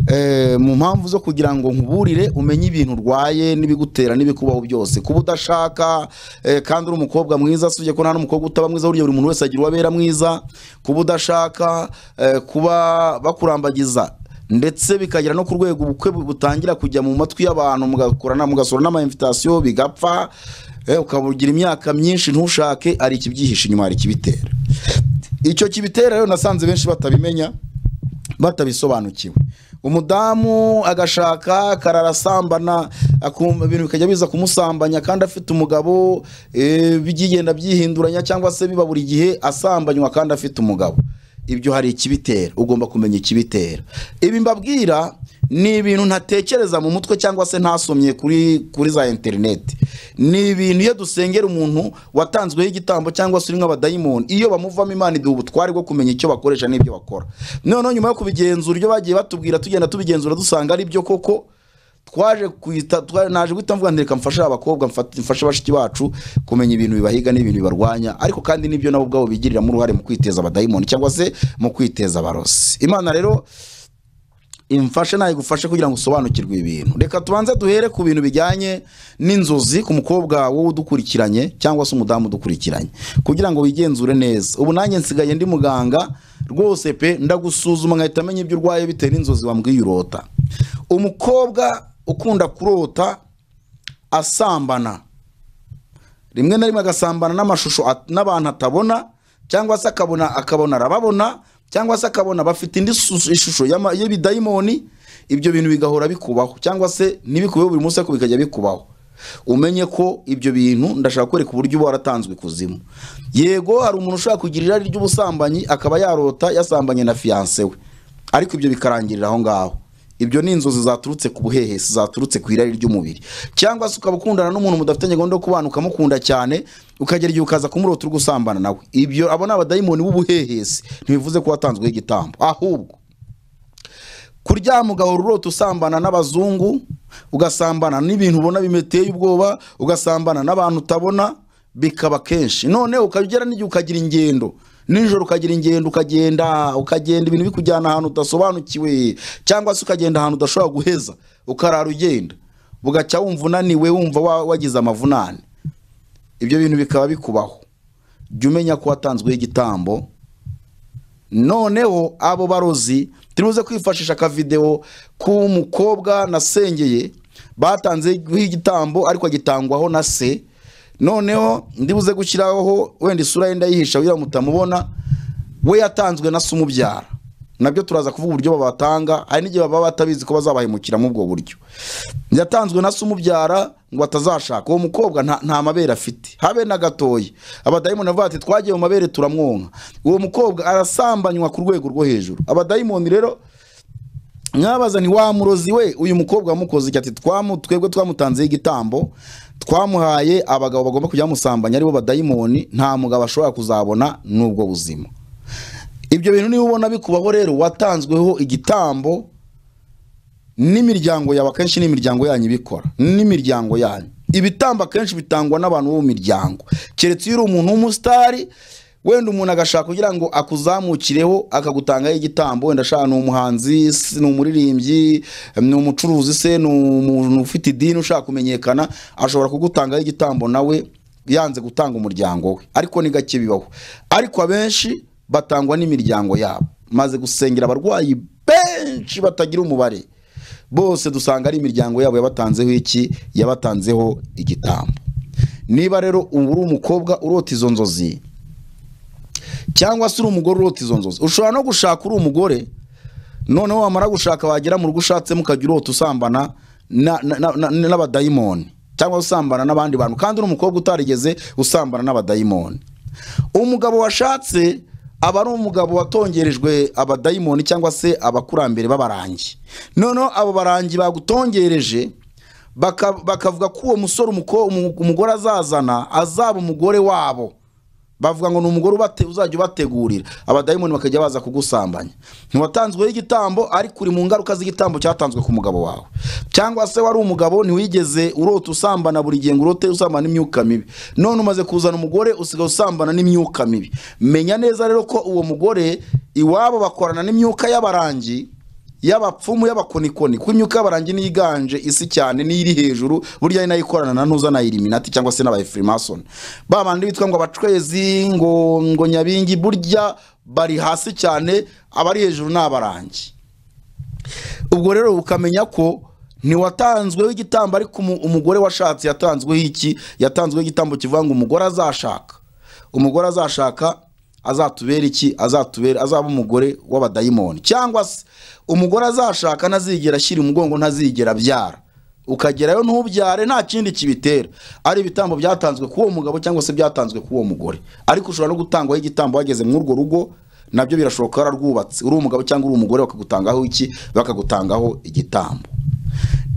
Eh, mu mpamvu zo kugira ngo nkuburire umenye ibintu urwaye n'ibigutera n'ibikubaho byose kuba udashaka eh, kandi uri umukobwa mwiza usibye ko nta n'umukobwa utaba mwiza buriya buri muntu wese agira uwo abera mwiza kuba udashaka eh, kuba bakurambagiza ndetse bikagera no ku rwego ubukwe butangira kujya mu matwi y'abantu mugakorana mugasura n'amainvitation bigapfa eh, ukaba ugira imyaka myinshi ntushake ari ikibyihishe inyuma hari ikibitera icyo kibitera rero nasanze benshi batabimenya batabisobanukiwe umudamu agashaka kararasambana akumva ibintu bikajya biza kumusambanya kandi afite umugabo eh, bigenda byihinduranya cyangwa se biba buri gihe asambanywa kandi afite umugabo ibyo hari ikibitera ugomba kumenya ikibitera ibi mbabwira ni ibintu ntatekereza mu mutwe cyangwa se ntasomye kuri kuri za interineti ni ibintu iyo dusengera umuntu watanzweho igitambo cyangwa se uri nk'abadayimoni iyo bamuvamo imana iduha ubutware bwo kumenya icyo bakoresha n'ibyo bakora noneho nyuma yo kubigenzura ibyo bagiye batubwira tugenda tubigenzura dusanga ari byo koko twaje kwita twa- naje guhita mvuga ntireka mfashe abakobwa mfate- mfashe bashiki bacu kumenya ibintu bibahiga n'ibintu bibarwanya ariko kandi nibyo nabo ubwabo bigiriramo uruhare mu kwiteza abadayimoni cyangwa se mu kwiteza abarozi imana rero imfashe nayigufashe kugira ngo usobanukirwe ibintu reka tubanze duhere ku bintu bijyanye n'inzozi ku mukobwa wowe udukurikiranye cyangwa se umudamu udukurikiranye kugira ngo wigenzure neza ubu nanjye nsigaye ndi muganga rwose pe ndagusuzuma nkahita menya ibyo urwaye bitewe n'inzozi wambwiye urota umukobwa ukunda kurota asambana rimwe na rimwe agasambana n'amashusho at- n'abantu atabona cyangwa se akabona akabona arababona cyangwa se akabona bafite indi su- ishusho y'ama- y'ibidayimoni ibyo bintu bigahora bikubaho cyangwa se ntibikubeho buri munsi ariko bikajya bikubaho umenye ko ibyo bintu ndashaka kwereka uburyo uba waratanzwe ikuzimu yego hari umuntu ushobora kugira irari ry'ubusambanyi akaba yarota yasambanye na fiyanse we ariko ibyo bikarangirira aho ngaho ibyo ni inzozi zaturutse ku buhehesi zaturutse ku irari ry'umubiri cyangwa se ukaba ukundana n'umuntu mudafitanye gahunda yo kubana ukamukunda cyane ukagera igihe ukaza kumurota uri gusambana nawe ibyo abo ni abadayimoni b'ubuhehesi ntibivuze ko watanzweho igitambo ahubwo kuryama ugahora urota usambana n'abazungu ugasambana n'ibintu ubona bimeteye ubwoba ugasambana n'abantu utabona bikaba kenshi none ukagera n'igihe ukagira ingendo nijoro ukagira ingendo ukagenda ukagenda ibintu bikujyana ahantu udasobanukiwe cyangwa se ukagenda ahantu udashobora guheza ukarara ugenda bugacya wumva unaniwe wumva wa- wagize amavunane ibyo bintu bikaba bikubaho jya umenya ko watanzweho igitambo noneho abo barozi turibuze kwifashisha akavidewo k'umukobwa nasengeye batanzeho igitambo ariko agitangwaho na se noneho ndibuze gushyiraho wenda isura yenda yihisha kugira ngo mutamubona we yatanzwe na se umubyara nabyo turaza kuvuga uburyo babatanga hari n'igihe baba batabizi ko bazabahemukiramo ubwo buryo yatanzwe na se umubyara ngo atazashaka uwo mukobwa nta, nta mabere afite habe na gatoya abadayimoni bavuga ati twagiye mu mabere turamwonka uwo mukobwa arasambanywa ku rwego rwo hejuru abadayimoni rero nkabaza nti wa murozi we uyu mukobwa wamukoze iki ati twamu twebwe twamutanzeho igitambo twamuhaye abagabo bagomba kujya bamusambanya aribo badayimoni nta mugabo ashobora kuzabona n'ubwo buzima ibyo bintu niba ubona bikubaho rero watanzweho igitambo n'imiryango yawe akenshi n'imiryango yanyu ibikora n'imiryango yanyu ibitambo akenshi bitangwa n'abantu bo mu miryango keretse iyo uri umuntu w'umusitari wenda umuntu agashaka kugira ngo akuzamukireho akagutangaho igitambo wenda ashaka ni umuhanzi se ni umuririmbyi ni umucuruzi se ni umuntu ufite idini ushaka kumenyekana ashobora kugutangaho igitambo nawe yanze gutanga umuryango we ariko ni gake bibaho ariko abenshi batangwa n'imiryango yabo maze gusengera abarwayi benshi batagira umubare bose dusanga ari imiryango yabo yabatanzeho iki yabatanzeho igitambo niba rero ubu uri umukobwa urota izo nzozi cyangwa se uri umugore urota izo nzozi ushobora no gushaka uri umugore noneho wamara gushaka wagera mu rugo ushatsemo ukajya urota usambana na- na- na- na- n'abadayimoni cyangwa usambana n'abandi bantu kandi uri umukobwa utarigeze usambana n'abadayimoni umugabo washatse aba ari umugabo watongerejwe abadayimoni cyangwa se abakurambere b'abarangi noneho abo barangi bagutongereje baka- bakavuga ko uwo musore umuko- umu- umugore azazana azaba umugore wabo bavuga ngo ni umugore ubate- uzajya ubategurira abadayimoni bakajya baza kugusambanya ntiwatanzweho igitambo ariko uri mu ngaruka z'igitambo cyatanzwe ku mugabo wawe cyangwa se wari umugabo ntiwigeze urota usambana buri gihe ngo urote usambana n'imyuka mibi none umaze kuzana umugore usigaye usambana n'imyuka mibi menya neza rero ko uwo mugore iwabo bakorana n'imyuka y'abarangi y'abapfumu y'abakonikoni kuko imyuka y'abarangi niyo iganje isi cyane niyo iri hejuru burya ni nayo ikorana na nuza na iliminati cyangwa se n'abayefurimason ba bandi bitwa ngo abacwezi ngo ngo nyabingi burya bari hasi cyane abari hejuru ni abarangi ubwo rero ukamenya ko ntiwatanzweho igitambo ariko umu- umugore washatse yatanzweho iki yatanzweho igitambo kivuga ngo umugore azashaka umugore azashaka azatubera iki azatubera azaba umugore w'abadayimoni cyangwa se umugore azashaka ntazigera ashyira umugongo ntazigera abyara ukagerayo ntubyare nta kindi kibitera ari ibitambo byatanzwe ku uwo mugabo cyangwa se byatanzwe ku uwo mugore ariko ushobora no gutangwaho igitambo wageze muri urwo rugo nabyo birashoboka wararwubatse uri umugabo cyangwa uri umugore bakagutangaho iki bakagutangaho igitambo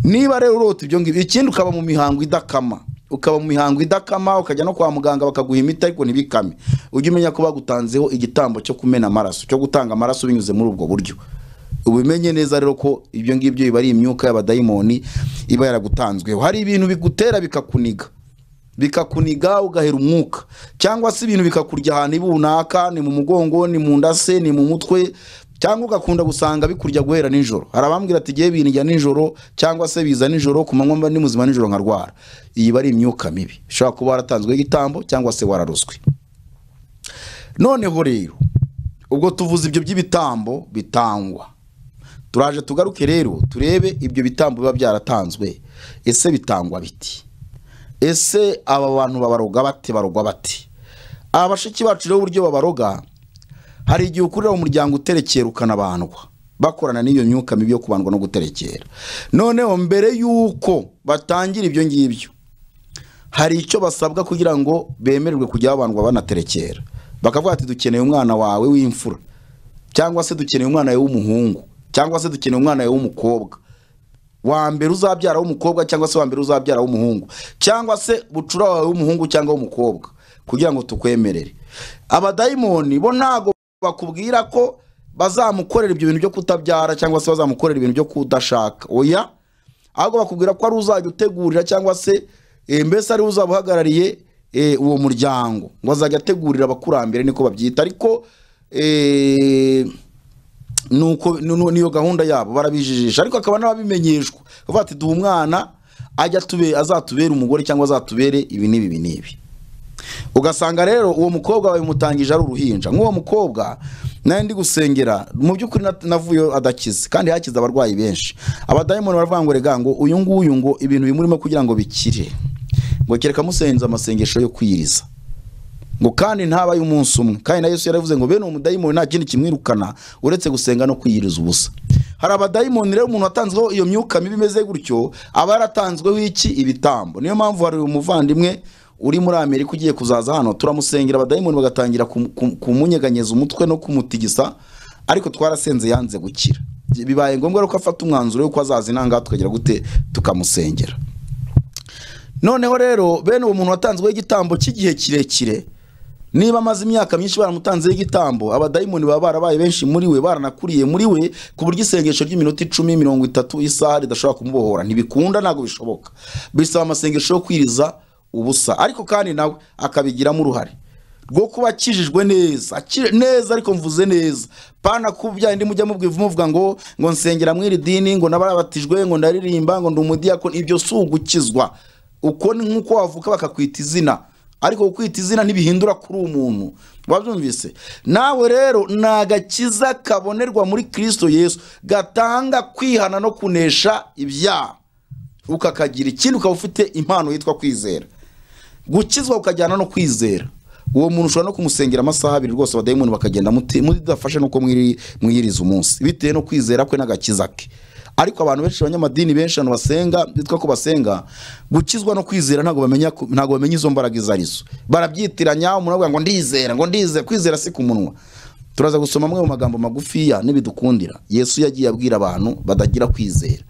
niba rero urota ibyo ngibyo ikindi ukaba mu mihango idakama ukaba mu mihango idakama ukajya no kwa muganga bakaguha imiti ariko ntibikame ujye umenya ko bagutanzeho igitambo cyo kumena amaraso cyo gutanga amaraso binyuze muri ubwo buryo ubimenye neza rero ko ibyo ngibyo biba ari imyuka y'abadayimoni iba yaragutanzweho hari ibintu bigutera bikakuniga bikakuniga ugahera umwuka cyangwa se ibintu bikakurya ahantu ibi runaka ni mu mugongo ni mu nda se ni mu mutwe cyangwa ugakunda gusanga bikurya guhera nijoro hari abambwira ati igihe binjya nijoro cyangwa se biza nijoro ku manywa mba ndi muzima nijoro nkarwara iyi iba ari imyuka mibi ushobora kuba waratanzweho igitambo cyangwa se wararuswe noneho rero ubwo tuvuze ibyo by'ibitambo bitangwa turaje tugaruke rero turebe ibyo bitambo biba byaratanzwe ese bitangwa biti ese aba bantu babaroga bate barogwa bate aba bashiki bacu rero uburyo babaroga hari igihe ukurira mu muryango uterekera ukanabandwa bakorana n'iyo myuka mibi yo kubandwa no guterekera noneho mbere y'uko batangira ibyo ngibyo hari icyo basabwa kugira ngo bemererwe kujya babandwa banaterekera bakavuga ati dukeneye umwana wawe w'imfura cyangwa se dukeneye umwana wawe w'umuhungu cyangwa se dukeneye umwana wawe w'umukobwa wa mbere uzabyara w'umukobwa cyangwa se wa mbere uzabyara w'umuhungu cyangwa se bucura wawe w'umuhungu cyangwa w'umukobwa kugira ngo tukwemerere abadayimoni bo ntago bakubwira ko bazamukorera ibyo bintu byo kutabyara cyangwa se bazamukorera ibintu byo kudashaka oya ahubwo bakubwira ko ari uzajya utegurira cyangwa se eh, mbese ari we uzaba uhagarariye eh, uwo muryango ngo azajya ategurira abakurambere niko babyita ariko eh, nuko nu- nu- niyo gahunda yabo barabijijisha ariko akaba n'ababimenyeshwa bavuga ati duha umwana ajya atube- azatubere umugore cyangwa azatubere ibi n'ibi ibi n'ibi ugasanga rero uwo mukobwa babimutangije ari uruhinja nk'uwo mukobwa nawe ndi gusengera mu by'ukuri na- navuyeyo adakize kandi hakize abarwayi benshi abadayimoni baravuga ngo rega ngo uyu nguyu ngo ibintu bimurimo kugira ngo bikire ngo kereka musenze amasengesho yo kwiriza ngo kandi ntabaye umunsi umwe kandi na yesu yaravuze ngo bene uwo mudayimoni nta kindi kimwirukana uretse gusenga no kwiyiriza ubusa hari abadayimoni rero umuntu watanzweho iyo myuka mibi imeze gutyo aba yaratanzweho iki ibitambo niyo mpamvu hari umuvandimwe uri muri amerika ugiye kuzaza hano turamusengera abadayimoni bagatangira kum- kum- kumunyeganyeza umutwe no kumutigisa ariko twarasenze yanze gukira bibaye ngombwa rero ko afata umwanzuro w'uko azaza inanga tukagira gute tukamusengera noneho rero bene uwo muntu watanzweho igitambo cy'igihe kirekire niba amaze imyaka myinshi baramutanzeho igitambo abadayimoni baba barabaye benshi muri we baranakuriye muri we ku buryo isengesho ry'iminota icumi mirongo itatu isaha ridashobora kumubohora ntibikunda ntabwo bishoboka bisaba amasengesho yo kwiriza ubusa ariko kandi nawe akabigiramo uruhare rwo kuba akijijwe neza akije neza ariko mvuze neza pana kubya indi mujya mubwivu muvuga ngo ngo nsengera mw'iri dini ngo nabarabatijwe ngo ndaririmba ngo ndi umudiyakoni ibyo si ugukizwa uko ni nk'uko wavuka bakakwita izina ariko kukwita izina ntibihindura kuri umuntu wabyumvise nawe rero ni agakiza kabonerwa muri kirisito yesu gatanga kwihana no kunesha ibyaha ukakagira ikindi ukaba ufite impano yitwa kwizera gukizwa ukajyana no kwizera uwo muntu ushobora no kumusengera amasaha abiri rwose abadayimoni bakagenda muti- mudafashe nuko mwiri- mwiyiriza umunsi bitewe no kwizera kwe n'agakiza ke ariko abantu benshi abanyamadini benshi abantu basenga bitwa ko basenga gukizwa no kwizera ntabwo bamenya ku- ntabwo bamenya izo mbaraga izo arizo barabyitiranya umuntu avuga ngo ndizera ngo ndizera kwizera si ku munwa turaza gusoma amwe mu magambo magufiya n'ibidukundira yesu yagiye abwira abantu badagira kwizera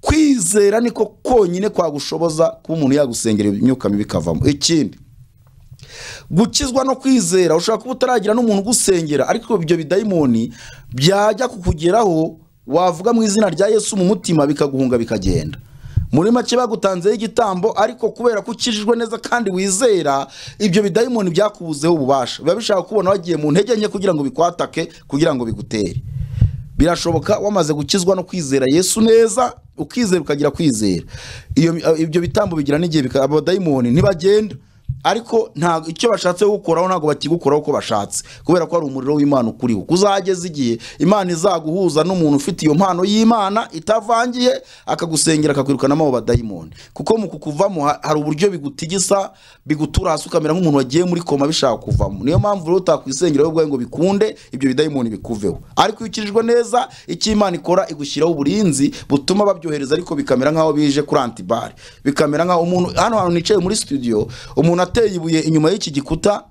kwizera niko konyine kwagushoboza kuba umuntu yagusengera imyuka mibi ikavamo ikindi gukizwa no kwizera ushobora kuba utaragira n'umuntu ugusengera ariko ibyo bidayimoni byajya kukugeraho wavuga mu izina rya yesu mu mutima bikaguhunga bikagenda muri make bagutanzeho igitambo ariko kubera ko ukijijwe neza kandi wizera ibyo bidayimoni byakubuzeho ububasha biba bishaka kubona wagiye mu ntege nke kugira ngo bikwatake kugira ngo bigutere birashoboka wamaze gukizwa no kwizera yesu neza ukizera ukagira kwizera iyo ibyo bitambo bigira n'igihe bika- abadayimoni ntibagenda ariko nta icyo bashatse gukoraho ntabwo bakigukoraho uko bashatse kubera ko hari umuriro w'imana ukuriho kuzageza igihe imana izaguhuza n'umuntu ufite iyo mpano y'imana itavangiye akagusengera akakwirukanamo abo badayimoni kuko mu kukuvamo ha- hari uburyo bigutigisa bigutura hasi ukamera nk'umuntu wagiye muri koma bishaka kuvamo niyo mpamvu rero utakwisengera wowe ubwawe ngo bikunde ibyo bidayimoni bikuveho ariko iyo ukirijwe neza icyo imana ikora igushyiraho uburinzi butuma babyohereza ariko bikamera nk'aho bije kuri antibare bikamera nk'aho umuntu hano hantu nicaye muri studio umuntu ateye ibuye inyuma y'iki gikuta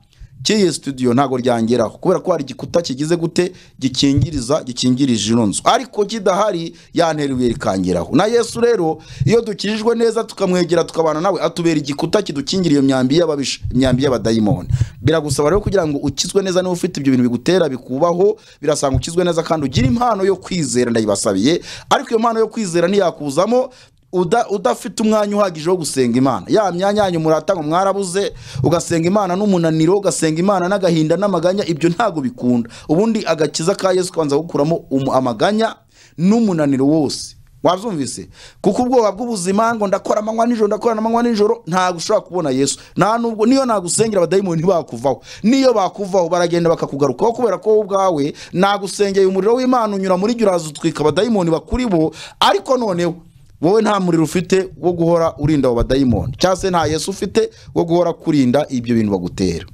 cy'iyi studio ntabwo ryangeraho kubera ko hari igikuta kigize gute gikingiriza gikingirije ino nzu ariko kidahari yantera ibuye rikangeraho na yesu rero iyo dukirijwe neza tukamwegera tukabana nawe atubera igikuta kidukingira iyo myambi y'ababisha imyambi y'abadayimoni biragusaba rero kugira ngo ukizwe neza niba ufite ibyo bintu bigutera bikubaho birasanga ukizwe neza kandi ugira impano yo kwizera ndayibasabiye ariko iyo mpano yo kwizera ntiyakuzamo uda- udafite umwanya uhagije wo gusenga imana ya myanya yanyu muratanga mwarabuze ugasenga imana n'umunaniro ugasenga imana n'agahinda n'amaganya ibyo ntabwo bikunda ubundi agakiza ka yesu kabanza gukuramo umu- amaganya n'umunaniro wose wabyumvise kuko ubwoba bw'ubuzima ngo ndakora amanywa nijoro ndakora amanywa nijoro ntabwo ushobora kubona yesu nta nubwo niyo nagusengera abadayimoni ntibakuvaho niyo bakuvaho baragenda bakakugarukaho kubera ko wowe ubwawe nagusengeye umuriro w'imana unyura muri jye uraza utwika abadayimoni bakuri bo ariko noneho wowe nta muriro ufite wo guhora urinda abo badayimoni cyangwa se nta yesu ufite wo guhora kurinda ibyo bintu bagutera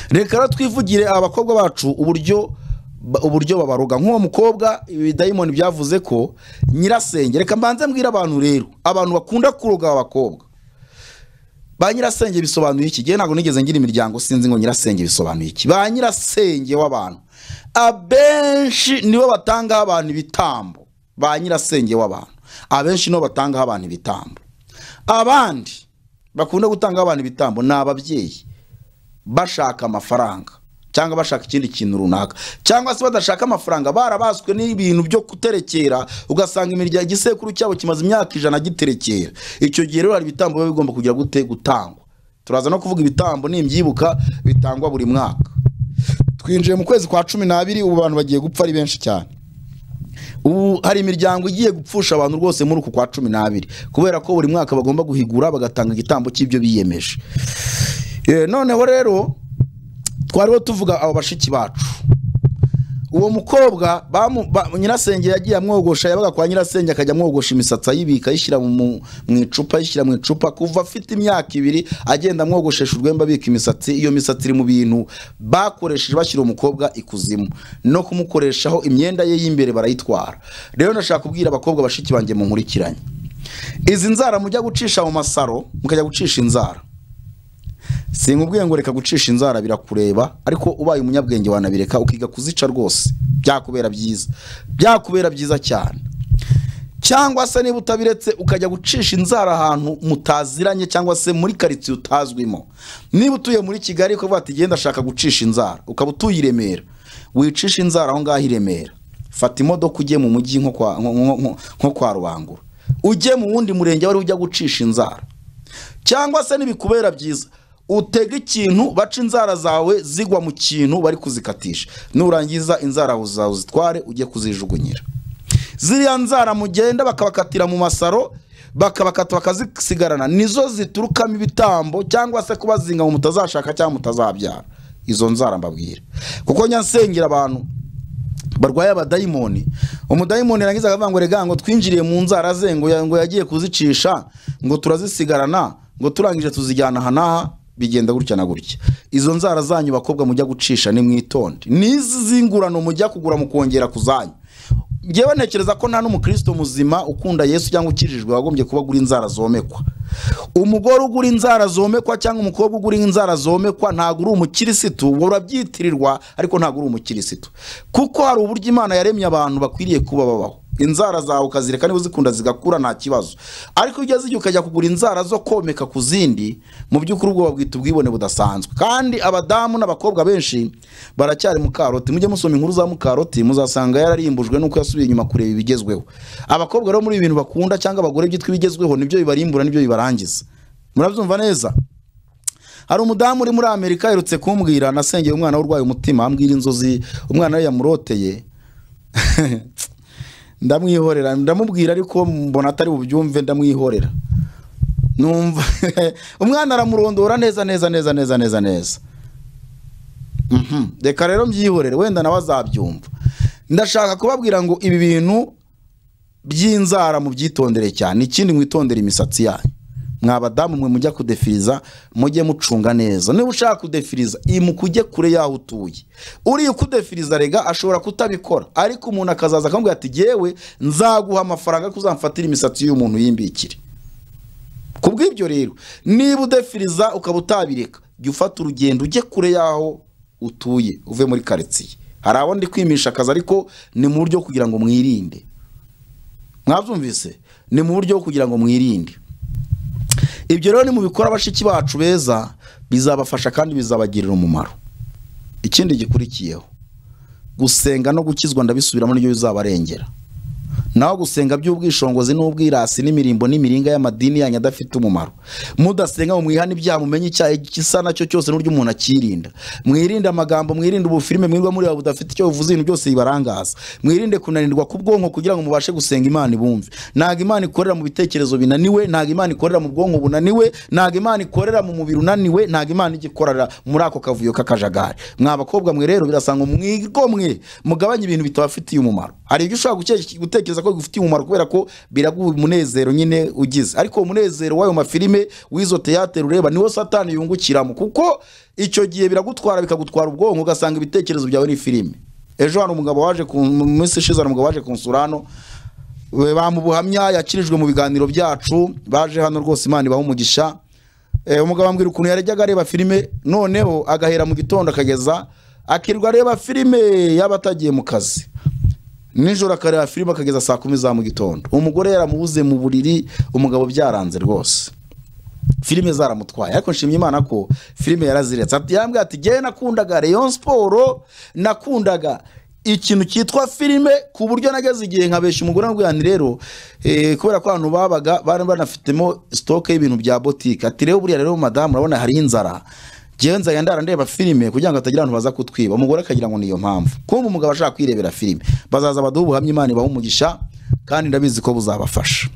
reka rero twivugire abakobwa bacu uburyo ba- uburyo babaroga nk'uwo mukobwa ibidayimoni byavuze ko nyirasenge reka mbanze mbwire abantu rero abantu bakunda kuroga aba bakobwa ba nyirasenge bisobanuye iki gihe ntabwo nigeze ngira imiryango sinzi ngo nyirasenge bisobanuye iki ba nyirasenge w'abantu abenshi nibo batangaho abantu ibitambo ba nyirasenge w'abantu abenshi nibo batangaho abantu ibitambo abandi bakunda gutangaho abantu ibitambo ni ababyeyi bashaka amafaranga cyangwa bashaka ikindi kintu runaka cyangwa se badashaka amafaranga barabaswe n'ibintu byo guterekera ugasanga imiryango igisekuru cyabo kimaze imyaka ijana giterekera icyo gihe rero hari ibitambo biba bigomba kugira gute gutangwa turaza no kuvuga ibitambo nimbyibuka bitangwa buri mwaka twinjiye mu kwezi kwa cumi n'abiri ubu abantu bagiye gupfa ari benshi cyane ubu hari imiryango igiye gupfusha abantu rwose muri uku kwa cumi n'abiri kubera ko buri mwaka bagomba guhigura bagatanga igitambo cy'ibyo biyemeje Eh, noneho rero twariho tuvuga abo bashiki bacu uwo mukobwa bamu- ba- nyirasenge yagiye amwogosha yabaga kwa nyirasenge akajya amwogosha imisatsi ayibika ayishyira mu- mu mu icupa ayishyira mu icupa kuva afite imyaka ibiri agenda amwogoshesha urwembe abika imisatsi iyo misatsi iri mu bintu bakoresheje bashyira umukobwa ikuzimu no kumukoreshaho imyenda ye y'imbere barayitwara rero ndashaka kubwira abakobwa bashiki banjye munkurikiranye izi nzara mujya gucisha mu masaro mukajya gucisha inzara sinkubwiye ngo reka gucisha inzara birakureba ariko ubaye umunyabwenge wanabireka ukiga kuzica rwose byakubera byiza byakubera byiza cyane cyangwa se niba utabiretse ukajya gucisha inzara ahantu mutaziranye cyangwa se muri karitsiye utazwimo niba utuye muri kigali ukavuga ati genda ashaka gucisha inzara ukaba utuye i remera wicisha inzara aho ngaho i remera fata imodoka ujye mu mujyi nko kwa- nko- nko- nko- nko kwa rubangura ujye mu wundi murenge wari ujya gucisha inzara cyangwa se n'ibikubera byiza utega ikintu baca inzara zawe zigwa mu kintu bari kuzikatisha nurangiza inzara zawe uzitware ujye kuzijugunyira ziriya nzara mugenda bakabakatira mu masaro bakabakata bakazisigarana nizo ziturukamo ibitambo cyangwa se kubazinga ngo mutazashaka cyangwa mutazabyara izo nzara mbabwira kuko nyansengera abantu barwaye abadayimoni umudayimoni yarangiza akavuga ngo rega ngo twinjiriye mu nzara ze ngo ya- ngo yagiye kuzicisha ngo turazisigarana ngo turangije tuzijyana aha n'aha bigenda gutya na gutya izo nzara zanyu bakobwa mujya gucisha ni mwitonde n'izi zingurano mujya kugura mukongera ku zanyu ngewe ntekereza ko nta n'umukristo muzima ukunda yesu cyangwa ukijijwe wagombye kuba agura inzara zomekwa umugore ugura inzara zomekwa cyangwa umukobwa ugura inzara zomekwa ntabwo uri umukirisitu ubwo urabyitirirwa ariko ntabwo uri umukirisitu kuko hari uburyo imana yaremye abantu bakwiriye kuba babaho inzara zawe ukazireka niba uzikunda zigakura nta kibazo ariko iyo ugeze igihe ukajya kugura inzara zo komeka ku zindi mu by'ukuri ubwo babwita ubwibone budasanzwe kandi abadamu n'abakobwa benshi baracyari mu karoti mujye musoma inkuru za mukaroti muzasanga yararimbujwe nuko yasubiye inyuma kureba ibigezweho abakobwa rero muri ibi bintu bakunda cyangwa abagore byitwa ibigezweho nibyo bibarimbura nibyo bibarangiza murabyumva neza hari umudamu uri muri amerika aherutse kumbwira nasengeye umwana urwaye umutima ambwira inzozi umwana we yamuroteye ndamwihorera ndamubwira ariko mbona atari bubyumve ndamwihorera numva umwana aramurondora neza neza neza neza neza neza Mhm. reka rero mbyihorere wenda nawe azabyumva ndashaka kubabwira ngo ibi bintu by'inzara mubyitondere cyane ikindi mwitondere imisatsi yanyu mwa badamu mwe mujya kudefiriza mujye mucunga neza niba ushaka kudefiriza imukujye kure y'aho utuye uriya ukudefiriza rega ashobora kutabikora ariko umuntu akazaza akamubwira ati yewe nzaguha amafaranga ko uzamfatira imisatsi y'umuntu yimbikire ku bw'ibyo rero niba udefiriza ukaba utabireka jya ufata urugendo ujye kure y'aho utuye uve muri karitsiye hari abo ndi kwimisha akazi ariko ni mu buryo bwo kugira ngo mwirinde mwabyumvise ni mu buryo bwo kugira ngo mwirinde ibyo rero nimubikora bashiki bacu beza bizabafasha kandi bizabagirira umumaro ikindi gikurikiyeho gusenga no gukizwa ndabisubiramo nibyo bizabarengera naho gusenga by'ubwishongozi n'ubwirasi n'imirimbo n'imiringa y'amadini yanyu adafite umumaro mudasenga ngo mwihane ibyaha mumenye icyaha igisa nacyo cyose n'uburyo umuntu akirinda mwirinde amagambo mwirinde ubufirime mwirwa mureba budafite icyo buvuze ibintu byose bibarangaza mwirinde kunanirwa k'ubwonko kugira ngo mubashe gusenga imana ibumve ntabwo imana ikorera mu bitekerezo binaniwe ntabwo imana ikorera mu bwonko bunaniwe ntabwo imana ikorera mu mubiri unaniwe ntabwo imana ijya ikorera muri ako kavuyo k'akajagari mwa bakobwa mwe rero birasanga mwigomwe mugabanye ibintu bitabafitiye umumaro hari ibyo ushobora guke- gutekereza ko bigufitiye umumaro kubera ko biraguha umunezero nyine ugize ariko uwo munezero w'ayo mafilime w'izo teyatere ureba niwo satani yungukiramo kuko icyo gihe biragutwara bikagutwara ubwonko ugasanga ibitekerezo byawe ni filime ejo hano umugabo waje ku mu minsi ishize hari umugabo waje kunsura hano we bamubuhamya yakirijwe mu biganiro byacu baje hano rwose imana ibaha umugisha Eh, umugabo ambwira ukuntu yarajyaga areba filime noneho agahera mu gitondo akageza akirirwa areba filime yaba atagiye mu kazi nijoro akareba filime akageza saa kumi za mu gitondo umugore yaramubuze mu buriri umugabo byaranze rwose filime zaramutwaye ariko nshimye imana ko filime yaraziretse Ati- yarambwira ati ngewe nakundaga rayon siporo nakundaga ikintu cyitwa filime ku buryo nageze igihe nkabeshya umugore ambwira ati rero eh, kubera ko abantu babaga bari banafitemo sitoke y'ibintu bya botike ati rero buriya rero madamu urabona hari inzara ngewe nzajya ndara ndeba filime kugira ngo hatagira abantu baza kutwiba umugore akagira ngo niyo mpamvu kumva umugabo ashaka kwirebera filime bazaza baduhe ubuhamya imana ibaha umugisha kandi ndabizi ko buzabafasha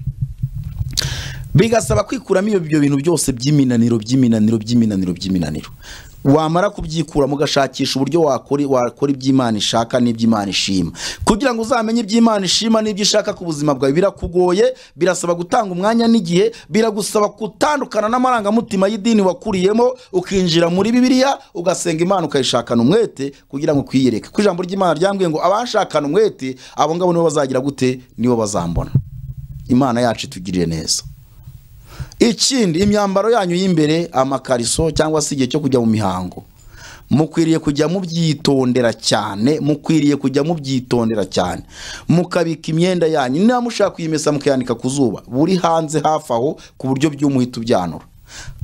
bigasaba kwikuramo ibyo bintu byose by'iminaniro by'iminaniro by'iminaniro by'iminaniro wamara kubyikuramo ugashakisha uburyo wakora wakora iby'imana ishaka n'iby'imana ishima kugira ngo uzamenye iby'imana ishima n'ibyo ishaka ku buzima bwawe birakugoye birasaba gutanga umwanya n'igihe biragusaba gutandukana n'amarangamutima y'idini wakuriyemo ukinjira muri bibiliya ugasenga imana ukayishakana umwete kugira ngo kwiyereke ku ijambo ry'imana ryambwiye ngo abashakana umwete abo ngabo nibo bazagira gute nibo bazambona imana yacu itugirire neza ikindi imyambaro yanyu y'imbere amakariso cyangwa se igihe cyo kujya mu mihango mukwiriye kujya mubyitondera cyane mukwiriye kujya mubyitondera cyane mukabika imyenda yanyu niba mushaka kuyimesa mukayanika ku zuba buri hanze hafi aho ku buryo by'umuhita ubyanura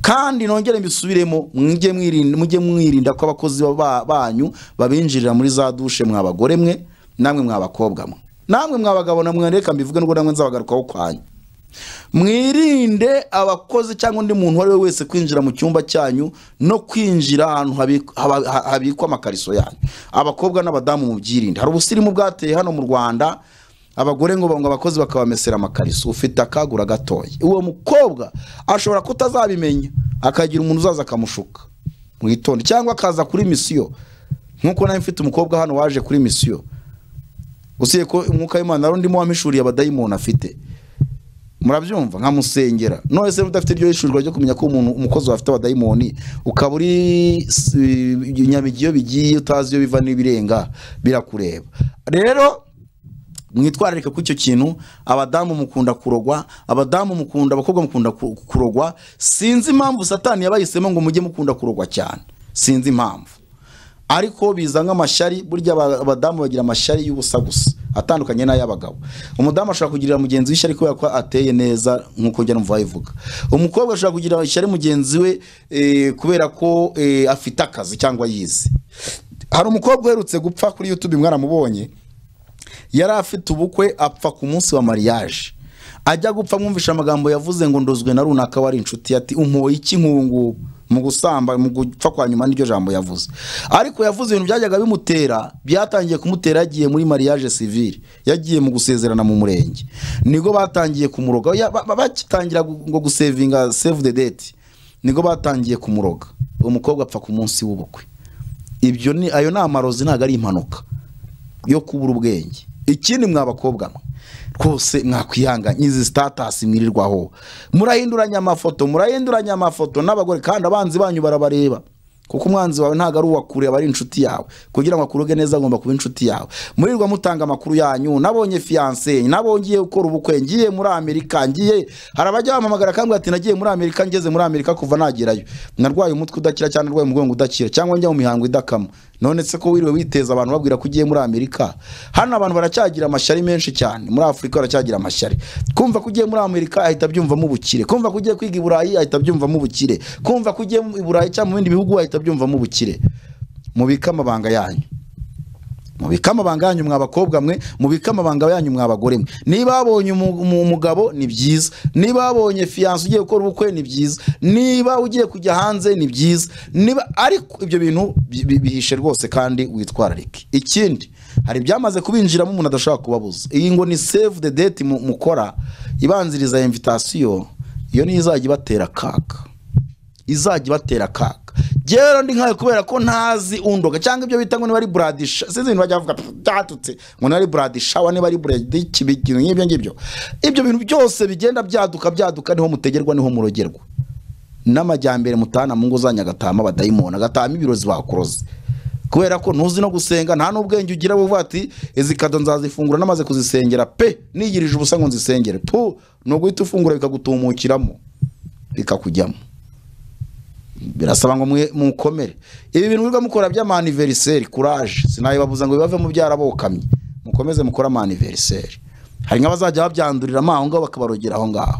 kandi nongere mbisubiremo mujye mwirinda mujye mwirinda ko abakozi ba- banyu babinjirira muri za dushe mwabagore mwe namwe mwabakobwa mwe namwe mwabagabo namwe reka mbivuge nubwo namwe nzabagarukaho kwanyu mwirinde abakozi cyangwa undi muntu uwo ari we wese kwinjira mu cyumba cyanyu no kwinjira ahantu habi- haba- ha- habikwa amakariso yanyu abakobwa n'abadamu mubyirinde hari ubusirimu bwateye hano mu rwanda abagore ngo ngo abakozi bakabamesera amakariso ufite akagura gatoya uwo mukobwa ashobora kutazabimenya akagira umuntu uzaza akamushuka mwitonde cyangwa akaza kuri misiyo nk'uko nawe mfite umukobwa hano waje kuri misiyo usibye ko umwuka w'imana wari ndimo wamishuriye abadayimoni afite murabyumva nkamusengera none se udafite iryo yishurirwa ryo kumenya ko umuntu umukozi wawe afite abadayimoni ukaba uri s- nyamigi iyo bigiye utazi iyo biva n'ibirenga birakureba rero mwitwararike ko icyo kintu abadamu mukunda kurogwa abadamu mukunda abakobwa mukunda ku- kurogwa sinzi impamvu satani yabahisemo ngo mujye mukunda kurogwa cyane sinzi impamvu ariko biza nk'amashyari burya aba- abadamu bagira amashyari y'ubusa gusa atandukanye n'ay'abagabo umudamu ashobora kugirira mugenzi we ishyari kubera ko ateye neza nk'uko njya numva babivuga umukobwa ashobora kugira ishyari mugenzi we eh, kubera ko eh, afite akazi cyangwa yize hari umukobwa uherutse gupfa kuri youtube mwaramubonye yari afite ubukwe apfa ku munsi wa mariage ajya gupfa mwumvisha amagambo yavuze ngo ndozwe na runaka wari inshuti ye, ati umpoye iki nkungu mu gusamba mu gupfa kwa nyuma n'iryo jambo yavuze ariko yavuze ibintu byajyaga bimutera byatangiye kumutera yagiye muri mariage civile yagiye mu gusezerana mu murenge nibwo batangiye kumuroga Ya- ba- ba- bagitangira gu- ngo gusevinga save the date nibwo batangiye kumuroga uwo mukobwa apfa ku munsi w'ubukwe ibyo ni ayo ni amarozi ntabwo ari impanuka yo kubura ubwenge ikindi mwa bakobwa mwe rwose mwakwihanganye izi sitatasi mwirirwaho murahinduranya amafoto murahinduranya amafoto n'abagore kandi abanzi banyu barabareba kuko umwanzi wawe ntabwo ari uwakure aba ari inshuti yawe kugira ngo akuruge neza agomba kuba inshuti yawe murirwa mutanga amakuru yanyu nabonye fiyanse nabo ngiye gukora ubukwe ngiye muri amerika ngiye hari abajya bampamagara akambwira ati nagiye muri amerika ngeze muri amerika kuva nagerayo narwaye umutwe udakira cyangwa narwaye umugongo udakira cyangwa njya mu mihango idakama none se ko wiriwe witeza abantu babwira ko ugiye muri amerika hano abantu baracyagira amashyari menshi cyane muri afurika baracyagira amashyari kumva ko ugiye muri amerika ahita abyumvamo ubukire kumva ko ugiye kwiga i burayi ahita abyumvamo ubukire kumva ko ugiye i burayi cyangwa mu bindi bihugu ahita abyumvamo ubukire mubike amabanga yanyu mubike amabanga yanyu mwa bakobwa mwe mubike amabanga yanyu mwa bagore mwe niba wabonye umu- umu- umugabo ni byiza niba wabonye fiyanse ugiye gukora ubukwe ni byiza niba ugiye kujya hanze ni byiza niba ariko ibyo bintu bi- bi- bihishe rwose kandi witwararike ikindi hari ibyamaze kubinjiramo umuntu adashobora kubabuza iyi ngo ni save the date mu- mukora ibanziriza invitasiyo iyo niyo izajya ibatera akaga izajya ibatera akaga rero ndi nkayo kubera ko ntazi undoga cyangwa ibyo bita ngo niba ari buradisha sinzi ibintu bajya bavuga "Pff, byatutse ngo niba ari buradishawa niba ari buradiki ibintu nk'ibyo ngibyo ibyo bintu byose bigenda byaduka byaduka niho mutegerwa niho murogerwa n'amajyambere mutahana mu ngo zanyu agatahamo abadayimoni agatahamo ibirozi bakuroze kubera ko ntuzi no gusenga nta n'ubwenge ugira buvuga ati izi kado nzazifungura namaze kuzisengera pe nigirije ubusa ngo nzisengere tu ni uguhita ufungura bikagutumukiramo bikakujyamo birasaba ngo mwe- mukomere ibi bintu mwirirwa mukora by'amaniveriseri kuraje sinayibabuza ngo bibave mu byarabokamye mukomeze mukore amaniveriseri hari nk'abazajya babyandurira mo aho ngaho bakabarogera aho ngaho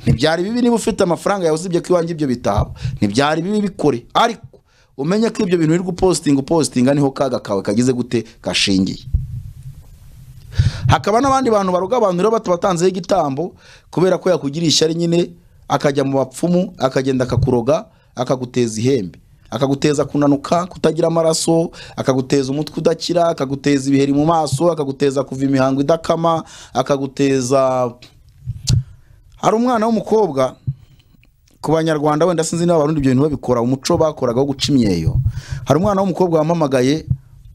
ntibyari bibi niba ufite amafaranga yawe uzibye ko iwanjye ibyo bitaba ntibyari bibi bikore ariko umenye ko ibyo bintu wirirwa upositinga upositinga niho kaga kawe kagize gute gashingiye hakaba n'abandi bantu baroga abantu rero batabatanzeho igitambo kubera ko yakugiriye ishyari nyine akajya mu bapfumu akagenda akakuroga akaguteza ihembe akaguteza kunanuka kutagira amaraso akaguteza umutwe udakira akaguteza ibiheri mu maso akaguteza kuva imihango idakama akaguteza hari umwana w'umukobwa ku banyarwanda wenda sinzi niba abarundi ibyo bintu babikora umuco bakoraga wo guca imyeyo hari umwana w'umukobwa wampamagaye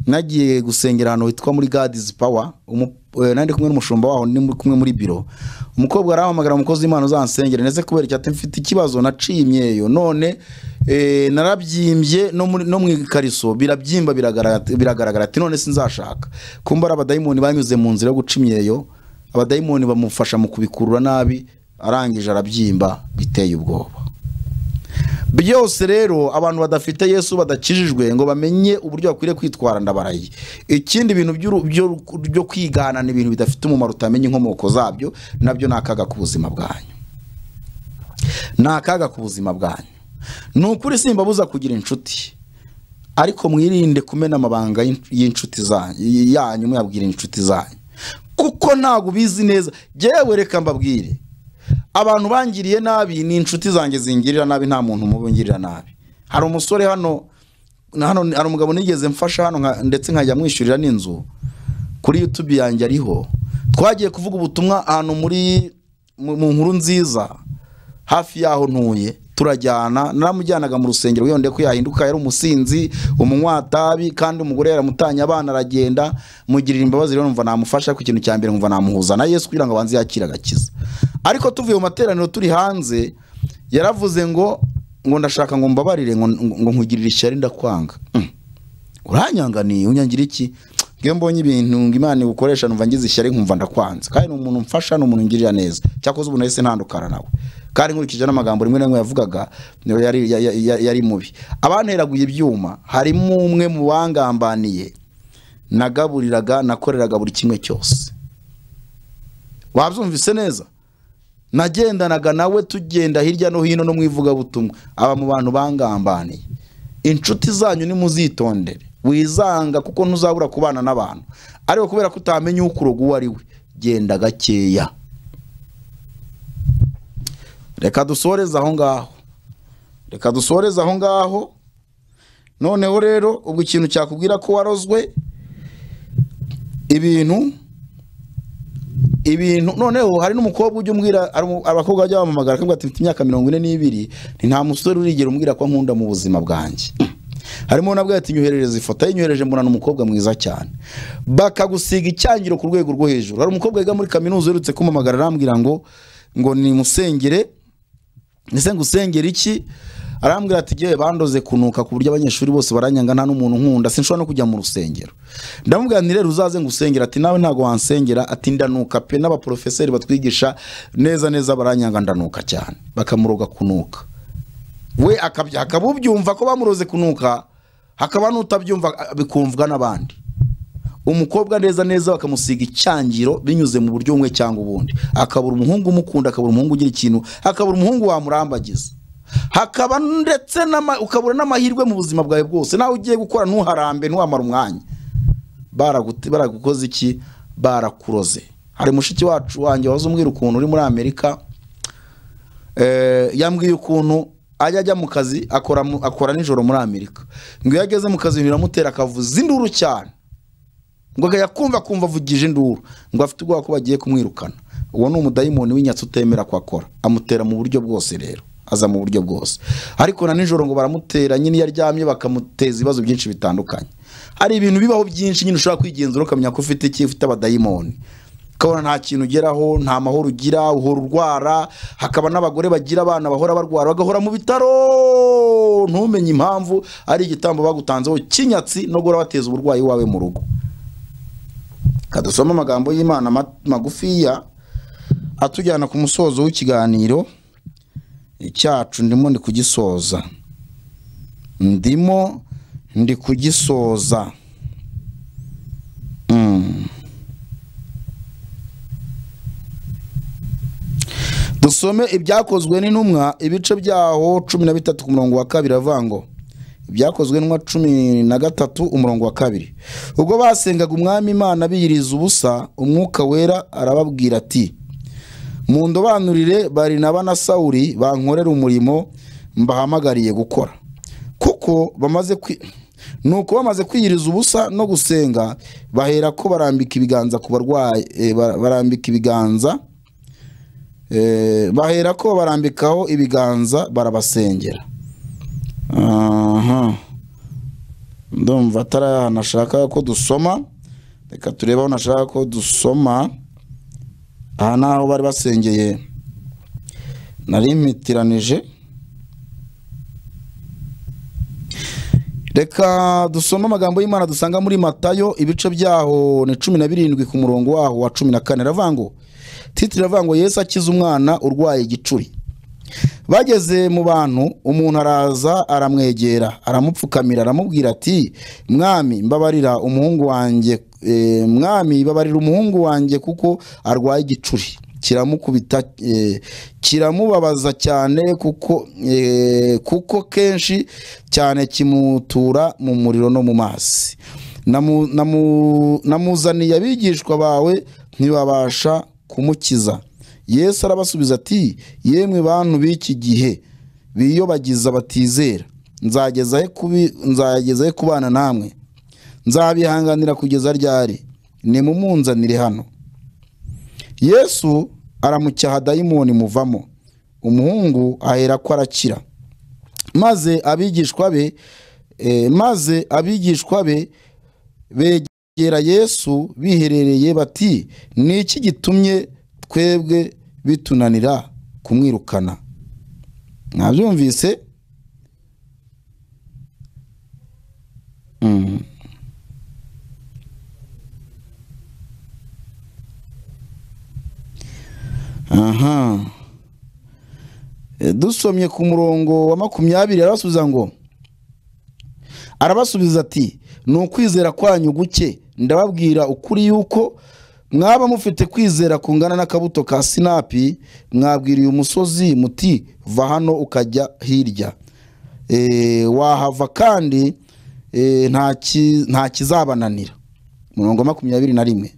nagiye gusengera ahantu hitwa muri gadizi pawa nandi kumwe n'umushumba waho ni muri- kumwe muri biro umukobwa arahamagara umukozi w'imana uzansengera ndetse kubera icyo ati mfite ikibazo naciye imyeyo none eh, narabyimbye no muri- no mu ikariso birabyimba biragaragara biragaragara ati none sinzashaka kumba ari abadayimoni banyuze mu nzira yo guca imyeyo abadayimoni bamufasha mu kubikurura nabi arangije arabyimba biteye ubwoba byose rero abantu badafite yesu badakijijwe ngo bamenye uburyo bakwiriye kwitwara ndabaraye ikindi bintu by'uru- byo- byo kwigana ni ibintu bidafite umumaro utamenya inkomoko zabyo nabyo ni akaga k'ubuzima bwanyu ni akaga k'ubuzima bwanyu ni ukuri simbabuza kugira inshuti ariko mwirinde kumena amabanga y'in- y'inshuti zanyu yanyu mwabwira inshuti zanyu kuko ntabwo ubizi neza yewe reka mbabwire abantu bangiriye nabi ni inshuti zanjye zingirira nabi nta muntu mubi ungirira nabi hari umusore hano na hano ni- hari umugabo nigeze mfasha hano nka- ndetse nkajya mwishyurira n'inzu kuri youtube yanjye ariho twagiye kuvuga ubutumwa ahantu muri mu mu nkuru nziza hafi y'aho ntuye turajyana naramujyanaga mu rusengero wiyonde ko yahinduka yari umusinzi umunywatabi kandi umugore yaramutanye abana aragenda mugirira imbabazi rero numva namufasha ku kintu cya mbere numva namuhuza na yesu kugira ngo abanze yakire agakiza ariko tuvuye mu materaniro turi hanze yaravuze ngo ngo ndashaka ngo mbabarire ngo ngo nkugirire ishyari ndakwanga Mm. uranyanganiye unyangira iki ngewe mbonye ibintu ngo imana igukoresha numva ngize ishyari nkumva ndakwanze kandi ni umuntu mfasha ni umuntu ngirira neza cyakoze ubu nahise ntandukana nawe kandi nkurikije n'amagambo rimwe na rimwe yavugaga niyo yari ya- ya- ya- yari mubi abanteraguye ibyuma harimo umwe mu bangambaniye nagaburiraga nakoreraga buri kimwe cyose wabyumvise neza nagendanaga nawe tugenda hirya no hino no mu ivugabutumwa aba mu bantu bangambaniye inshuti zanyu nimuzitondere wizanga kuko ntuzabura kubana n'abantu ariko kubera ko utamenya ukuroga uwo ari we genda gakeya reka dusoreze aho ngaho reka dusoreze aho ngaho noneho rero ubwo ikintu cyakubwira ko warozwe ibintu ibintu noneho hari n'umukobwa ujya umbwira ari umu- abakobwa bajya bamamagara akavuga ati mfite imyaka mirongo ine n'ibiri ni nta musore urigera umbwira ko nkunda mu buzima bwanjye harimo nabwo ati nyoherereza ifoto ye nyohereje mbona ni umukobwa mwiza cyane bakagusiga icyangiro ku rwego rwo hejuru hari umukobwa wiga muri kaminuza uherutse kumamagara arambwira ngo ngo ni musengere ese ngusengera iki arambwira ati yewe bandoze kunuka ku buryo abanyeshuri bose baranyanga nta n'umuntu nkunda sinshobora no kujya mu rusengero ndamubwira nti rero uzaze ngusengera ati nawe ntabwo wansengera ati ndanuka pe n'abaporofeseri batwigisha neza neza baranyanga ndanuka cyane bakamuroga kunuka we akabya akaba ubyumva ko bamuroze kunuka hakaba n'utabyumva a- bikumvwa n'abandi umukobwa neza neza bakamusiga icyangiro binyuze mu buryo bumwe cyangwa ubundi akabura umuhungu umukunda akabura umuhungu ugira ikintu akabura umuhungu wamurambagiza hakaba ndetse n'ama- ukabura n'amahirwe mu buzima bwawe bwose nawe ugiye gukora ntuharambe ntuhamare umwanya Baragute- baragukoze iki barakuroze hari mushiki wacu wanjye waza umbwira ukuntu uri muri amerika Eh, yambwiye ukuntu ajya ajya mu kazi akora, mu- akora nijoro muri amerika ngo iyo ageze mu kazi biramutera akavuza induru cyane ngo akajya kumva kumva avugije induru ngo afite ubwoba ko bagiye kumwirukana uwo ni umudayimoni w'inyatsi utemera ko akora amutera mu buryo bwose rero aza mu buryo bwose ariko na nijoro ngo baramutera nyine iyo aryamye bakamuteza ibibazo byinshi bitandukanye hari ibintu bibaho byinshi nyine ushobora kwigenzura ukamenya ko ufite iki ufite abadayimoni ukabona nta kintu ugeraho nta mahoro ugira uhora urwara hakaba n'abagore bagira abana bahora barwara bagahora mu bitaro ntumenye impamvu ari igitambo bagutanzeho cy'inyatsi no guhora bateza uburwayi wawe mu rugo kadusoma amagambo y'imana ma- magufiya atujyana ku musozo w'ikiganiro cyacu ndimo ndi kugisoza ndimo ndi kugisoza Mm. dusome ibyakozwe n'intumwa ibice byaho cumi na bitatu ku murongo wa kabiri avuga ngo ibyakozwe n'intumwa cumi na gatatu umurongo wa kabiri ubwo basengaga umwami imana biyiriza ubusa umwuka wera arababwira ati mundobanurire barinaba na sawuri bankorera umurimo mbahamagariye gukora kuko bamaze kwi nuko bamaze kwiyiriza ubusa no gusenga bahera ko barambika ibiganza ku barwayi eh, ba- barambika ibiganza Eh, bahera ko barambikaho ibiganza barabasengera aha ndumva atari ahantu ashaka ko dusoma reka turebe aho nashaka ko dusoma aha ni aho bari basengeye nari mpitiranije reka dusome amagambo y'imana dusanga muri matayo ibice byaho ni cumi na birindwi ku murongo waho wa cumi na kane iravuga ngo titiri iravuga ngo yesu akiza umwana urwaye igicuri bageze mu bantu umuntu araza aramwegera aramupfukamira aramubwira ati mwami mbabarira umuhungu wanjye eh, mwami babarira umuhungu wanjye kuko arwaye igicuri kiramukubita eh, kiramubabaza cyane kuko eh, kuko kenshi cyane kimutura mu muriro no mu mazi Namu- namu- namuzaniye abigishwa bawe ntibabasha kumukiza yesu arabasubiza ati yemwe bantu b'iki gihe biyobagiza batizera nzageza he kubi- nzageza he kubana namwe nzabihanganira kugeza ryari nimumunzanire hano yesu aramucyaha dayimoni muvamo umuhungu aherako arakira maze abigishwa be eh, maze abigishwa be begera yesu biherereye bati ni iki gitumye twebwe bitunanira kumwirukana mwabyumvise Mm. aha E, dusomye ku murongo wa makumyabiri arabasubiza ngo arabasubiza ati ni ukwizera kwanyu guke ndababwira ukuri yuko mwaba mufite kwizera kungana n'akabuto ka sinapi mwabwiriye umusozi muti va hano ukajya hirya E, wahava kandi e, nta ki- nta kizabananira murongo wa makumyabiri na rimwe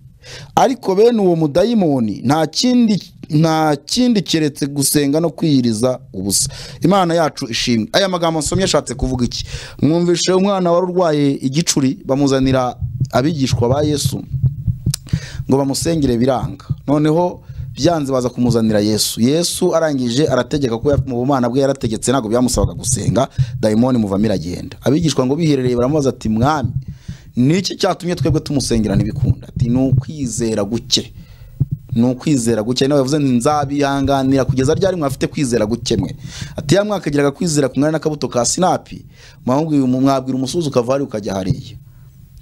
ariko bene uwo mudayimoni nta kindi nta kindi keretse gusenga no kwiyiriza ubusa imana yacu ishimwe aya magambo nsomye ashatse kuvuga iki mwumvishe umwana wari urwaye igicuri bamuzanira abigishwa ba yesu ngo bamusengere biranga noneho byanze baza kumuzanira yesu yesu arangije arategeka ko ya- mu bumana bwe yarategetse ntabwo byamusabaga gusenga dayimoni muvamo iragenda abigishwa ngo biherereye baramubaza ati mwami ni iki cyatumye twebwe tumusengera ntibikunda ati ni ukwizera guke ni ukwizera guke nawe yavuze nti nzabihanganira kugeza ryari mwafite kwizera guke mwe ati ya mwakagiraga kwizera kumwana n'akabuto ka sinapi mwabwira mwabwira umusozi ukava hariya ukajya hariya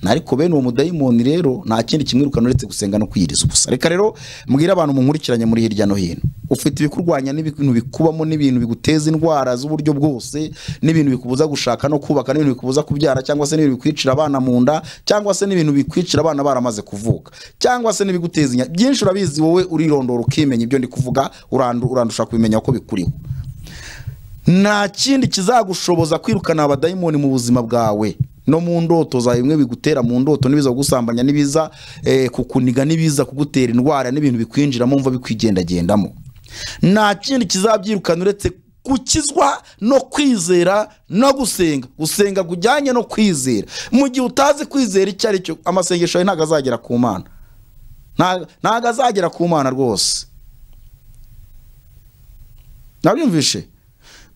ariko bene uwo mudayimoni rero nta kindi kimwirukana uretse gusenga no kwiyiriza ubusa reka rero mbwire abantu munkurikiranye muri hirya no hino ufite ibikurwanya n'ibintu bikubamo n'ibintu biguteza indwara z'uburyo bwose n'ibintu bikubuza gushaka no kubaka n'ibintu bikubuza kubyara cyangwa se n'ibintu bikwicira abana mu nda cyangwa se n'ibintu bikwicira abana baramaze kuvuka cyangwa se n'ibiguteza inya byinshi urabizi wowe urirondora ukimenya ibyo ndi kuvuga urandu- urandusha kubimenya ko bikuriho nta kindi kizagushoboza kwirukana abadayimoni mu buzima bwawe no mu ndoto zawe bimwe bigutera mu ndoto n'ibiza kugusambanya n'ibiza eh, kukuniga n'ibiza kugutera indwara n'ibintu bikwinjiramo mva bikwigendagendamo nta kindi kizabyirukana uretse gukizwa no kwizera no gusenga gusenga kujyanye no kwizera mu gihe utazi kwizera icyo ari cyo amasengesho yawe ntabwo azagera ku mana Nta- ntabwo azagera ku mana rwose nabyumvishe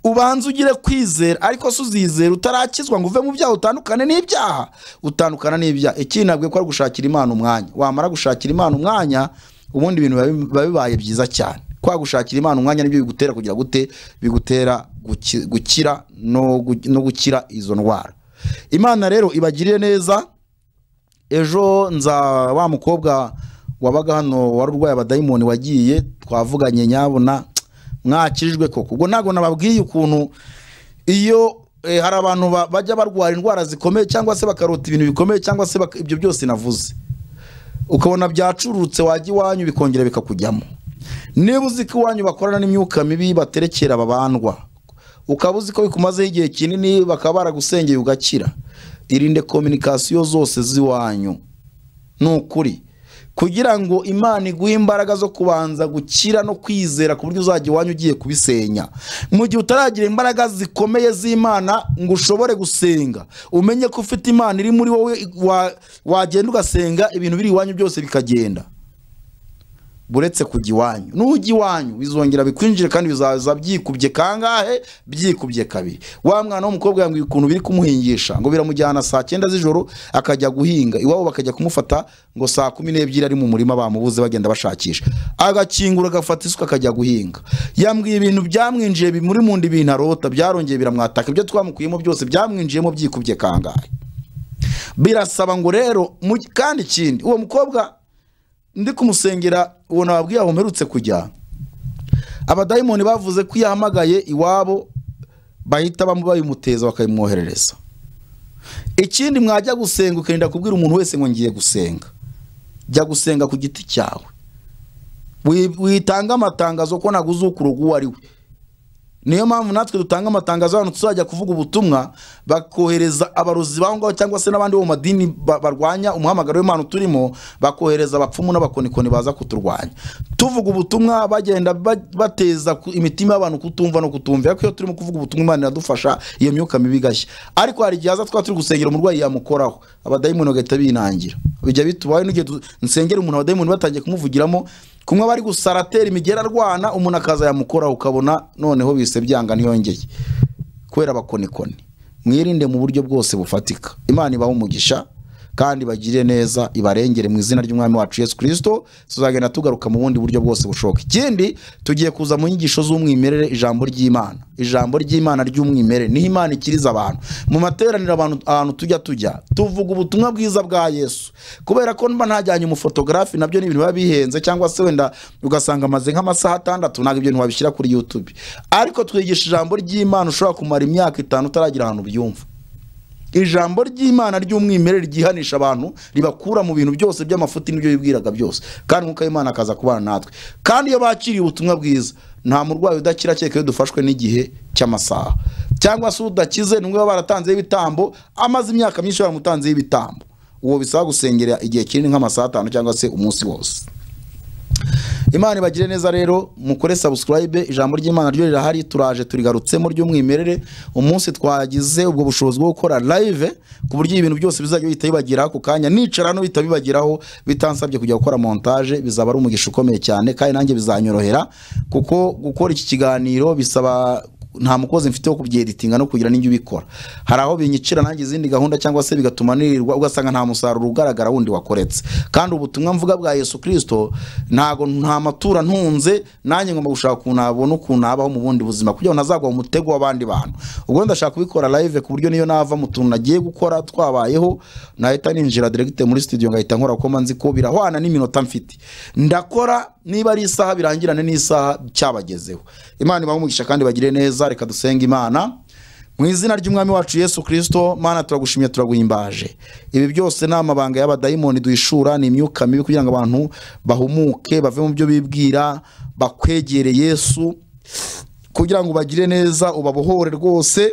ubanza ugire kwizera ariko se uzizera utarakizwa ngo uve mu byaha utandukane n'ibyaha utandukana n'ibyaha ikindi ntabwo ko ari gushakira imana umwanya wamara gushakira imana umwanya ubundi ibintu biba- biba bibaye byiza cyane kwa gushakira imana umwanya nibyo bigutera kugira gute bigutera guki- gukira no gu- no gukira izo ndwara imana rero ibagirire neza ejo nza wa mukobwa wabaga hano wari urwaye abadayimoni wagiye twavuganye nyabona mwakijwe koko ubwo ntabwo nababwiye ukuntu iyo eh, hari abantu ba- bajya barwara indwara zikomeye cyangwa se bakarota ibintu bikomeye cyangwa se baka- ibyo byose navuze ukabona byacurutse wajya iwanyu bikongera bikakujyamo niba uzi ko iwanyu bakorana n'imyuka mibi baterekera babandwa ukaba uzi ko bikumazeho igihe kinini bakaba baragusengeye ugakira irinde kominikasiyo zose z'iwanyu ni ukuri kugira ngo imana iguhe imbaraga zo kubanza gukira no kwizera ku buryo uzajya iwanyu ugiye kubisenya mu gihe utaragira imbaraga zikomeye z'imana ngo ushobore gusenga umenye ko ufite imana iri muri wowe wa- wagenda ugasenga ibintu biri iwanyu byose bikagenda buretse kujya iwanyu nujya iwanyu bizongera bikwinjire kandi bizaza byikubye kangahe byikubye kabiri wa mwana w'umukobwa yambwiye ukuntu biri kumuhingisha ngo biramujyana saa cyenda z'ijoro akajya guhinga iwabo bakajya kumufata ngo saa kumi n'ebyiri ari mu murima bamubuze bagenda bashakisha agakingura agafata isuka akajya guhinga yambwiye ibintu byamwinjiye bi- muri munda ibintu arota byarongeye biramwataka ibyo twamukuyemo byose byamwinjiyemo byikubye kangahe birasaba ngo rero mu- kandi ikindi uwo mukobwa ndi kumusengera uwo nababwiye aho mperutse kujya abadayimoni bavuze ko iyo ahamagaye iwabo bahita bamu- babimuteza bakabimwoherereza ikindi mwajya gusenga ukirinda kubwira umuntu wese ngo ngiye gusenga jya gusenga ku giti cyawe Wi- witange amatangazo ko naguze ukuruga uwo ari we niyo mpamvu natwe dutanga amatangazo ahantu tuzajya kuvuga ubutumwa bakohereza abarozi baho ngaho cyangwa se n'abandi bo mu madini ba- barwanya umuhamagaro w'imana turimo bakohereza abapfumu n'abakonikoni baza kuturwanya tuvuga ubutumwa bagenda ba- bateza ku- imitima y'abantu kutumva no kutumva ariko iyo turimo kuvuga ubutumwa imana iradufasha iyo myuka mibi igashya ariko hari igihe haza twaba turi gusengera umurwayi yamukoraho abadayimoni bagahita binangira bijya bitubaye n'igihe du- nsengera umuntu abadayimoni batangiye kumuvugiramo kumwe bari gusaratera imigera arwana umuntu akaza yamukoraho ukabona noneho bise byanga ntiyongeye kubera abakonikoni mwirinde mu buryo bwose bufatika imana ibaha umugisha kandi bagire neza ibarengere mu izina ry'umwami wacu yesu kirisito tuzagenda tugaruka mu bundi buryo bwose bushoboka ikindi tugiye kuza mu nyigisho z'umwimerere ijambo ry'imana ijambo ry'imana ry'umwimerere niho imana ikiriza abantu mu materaniro abantu ahantu tujya tujya tuvuga ubutumwa bwiza bwa yesu kubera ko mba ntajyanye umufotogarafi nabyo ni ibintu biba bihenze cyangwa se wenda ugasanga amaze nk'amasaha atandatu ntabwo ibyo bintu wabishyira kuri youtube ariko twigisha ijambo ry'imana ushobora kumara imyaka itanu utaragira ahantu ubyumva ijambo ry'imana ry'umwimerere ryihanisha abantu ribakura mu bintu byose by'amafuti n'ibyo bibwiraga byose kandi umwuka w'imana akaza kubana natwe kandi iyo bakiriye ubutumwa bwiza nta murwayi udakira kereka iyo dufashwe n'igihe cy'amasaha cyangwa se udakize ni baba baratanzeho ibitambo amaze imyaka myinshi baramutanzeho ibitambo uwo bisaba gusengera igihe kinini nk'amasaha atanu cyangwa se umunsi wose imana ibagire neza rero mukore subscribe ijambo ry'imana ryo rirahari turaje turigarutsemo ry'umwimerere umunsi twagize ubwo bushobozi bwo gukora live ku buryo ibintu byose bizajya bihita bibageraho ako kanya nicara hano bihita bibageraho bitansabye kujya gukora montage bizaba ari umugisha ukomeye cyane kandi nanjye bizanyorohera kuko gukora iki kiganiro bisaba nta mukozi mfite wo kubyeditinga no kugira n'ibyo ubikora hari aho binyicira nanjye izindi gahunda cyangwa se bigatuma nirirwa ugasanga nta musaruro ugaragara wundi wakoretse kandi ubutumwa mvuga bwa yesu kirisito ntago nta matura ntunze nanjye ngomba gushaka ukuntu nabona ukuntu nabaho mu bundi buzima kugira ngo ntazagwa mu mutego w'abandi bantu ubwo ndashaka kubikora live ku buryo niyo nava mu tuntu nagiye gukora twabayeho nahita ninjira direct muri studio ngahita nkora kuko mba nzi ko birahwana n'iminota mfite ndakora niba ari isaha birangirane n'isaha cyabagezeho imana ibahe umugisha kandi bagire neza reka dusenge imana mu izina ry'umwami wacu yesu kirisito mana turagushimye turaguhimbaje ibi byose ni amabanga y'abadayimoni duhishura ni imyuka mibi kugira ngo abantu bahumuke bave mu byo bibwira bakwegere yesu kugira ngo bagire neza ubabohore rwose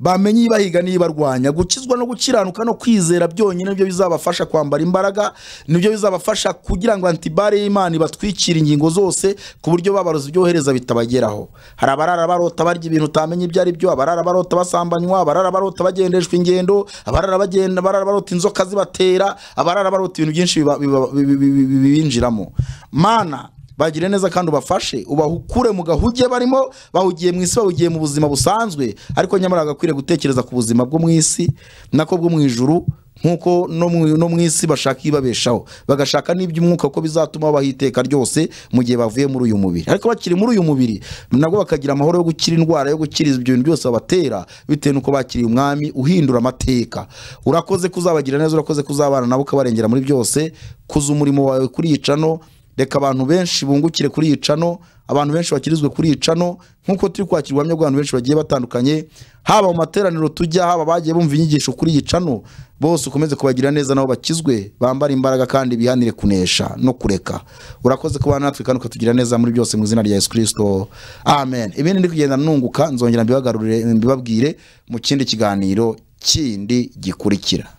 bamenye ibahiga n'ibarwanya gukizwa no gukiranuka no kwizera byonyine nibyo bizabafasha kwambara imbaraga nibyo bizabafasha kugira ngo antibare y'imana ibatwikire ingingo zose ku buryo babarozi ibyohereza bitabageraho hari abarara barota barya ibintu utamenya ibyo ari byo abarara barota basambanywa abarara barota bagendeshwa ingendo abarara bagenda abarara barota inzoka zibatera abarara barota ibintu byinshi biba- biba- bi- bi- bi- bi- bibinjiramo mana bagire neza kandi ubafashe ubahukure mu gahuge barimo bahugiye mu isi bahugiye mu buzima busanzwe ariko nyamara bagakwiriye gutekereza ku buzima bwo mu isi nako bwo mu ijuru nk'uko no mu- no mu isi bashaka ibabeshaho bagashaka n'iby'umwuka ko bizatuma babaho iteka ryose mu gihe bavuye muri uyu mubiri ariko bakiri muri uyu mubiri nabwo bakagira amahoro yo gukira indwara yo gukira ibyo bintu byose babatera bitewe n'uko bakiriye umwami uhindura amateka urakoze kuzabagira neza urakoze kuzabana nabo ukabarengera muri byose kuza umurimo wawe kuri yicano reka abantu benshi bungukire kuri iyi cano abantu benshi bakirizwe kuri iyi cano nk'uko turi kwakira ubuhamya bw'abantu benshi bagiye batandukanye haba mu materaniro tujya haba abagiye bumva inyigisho kuri iyi cano bose ukomeze kubagira neza nabo bakizwe bambare imbaraga kandi bihanire kunesha no kureka urakoze kubana natwe kandi ukatugira neza muri byose mu izina rya yesu kirisito amen ibindi ndi kugenda nunguka nzongera mbibagarurire mbibabwire mu kindi kiganiro kindi gikurikira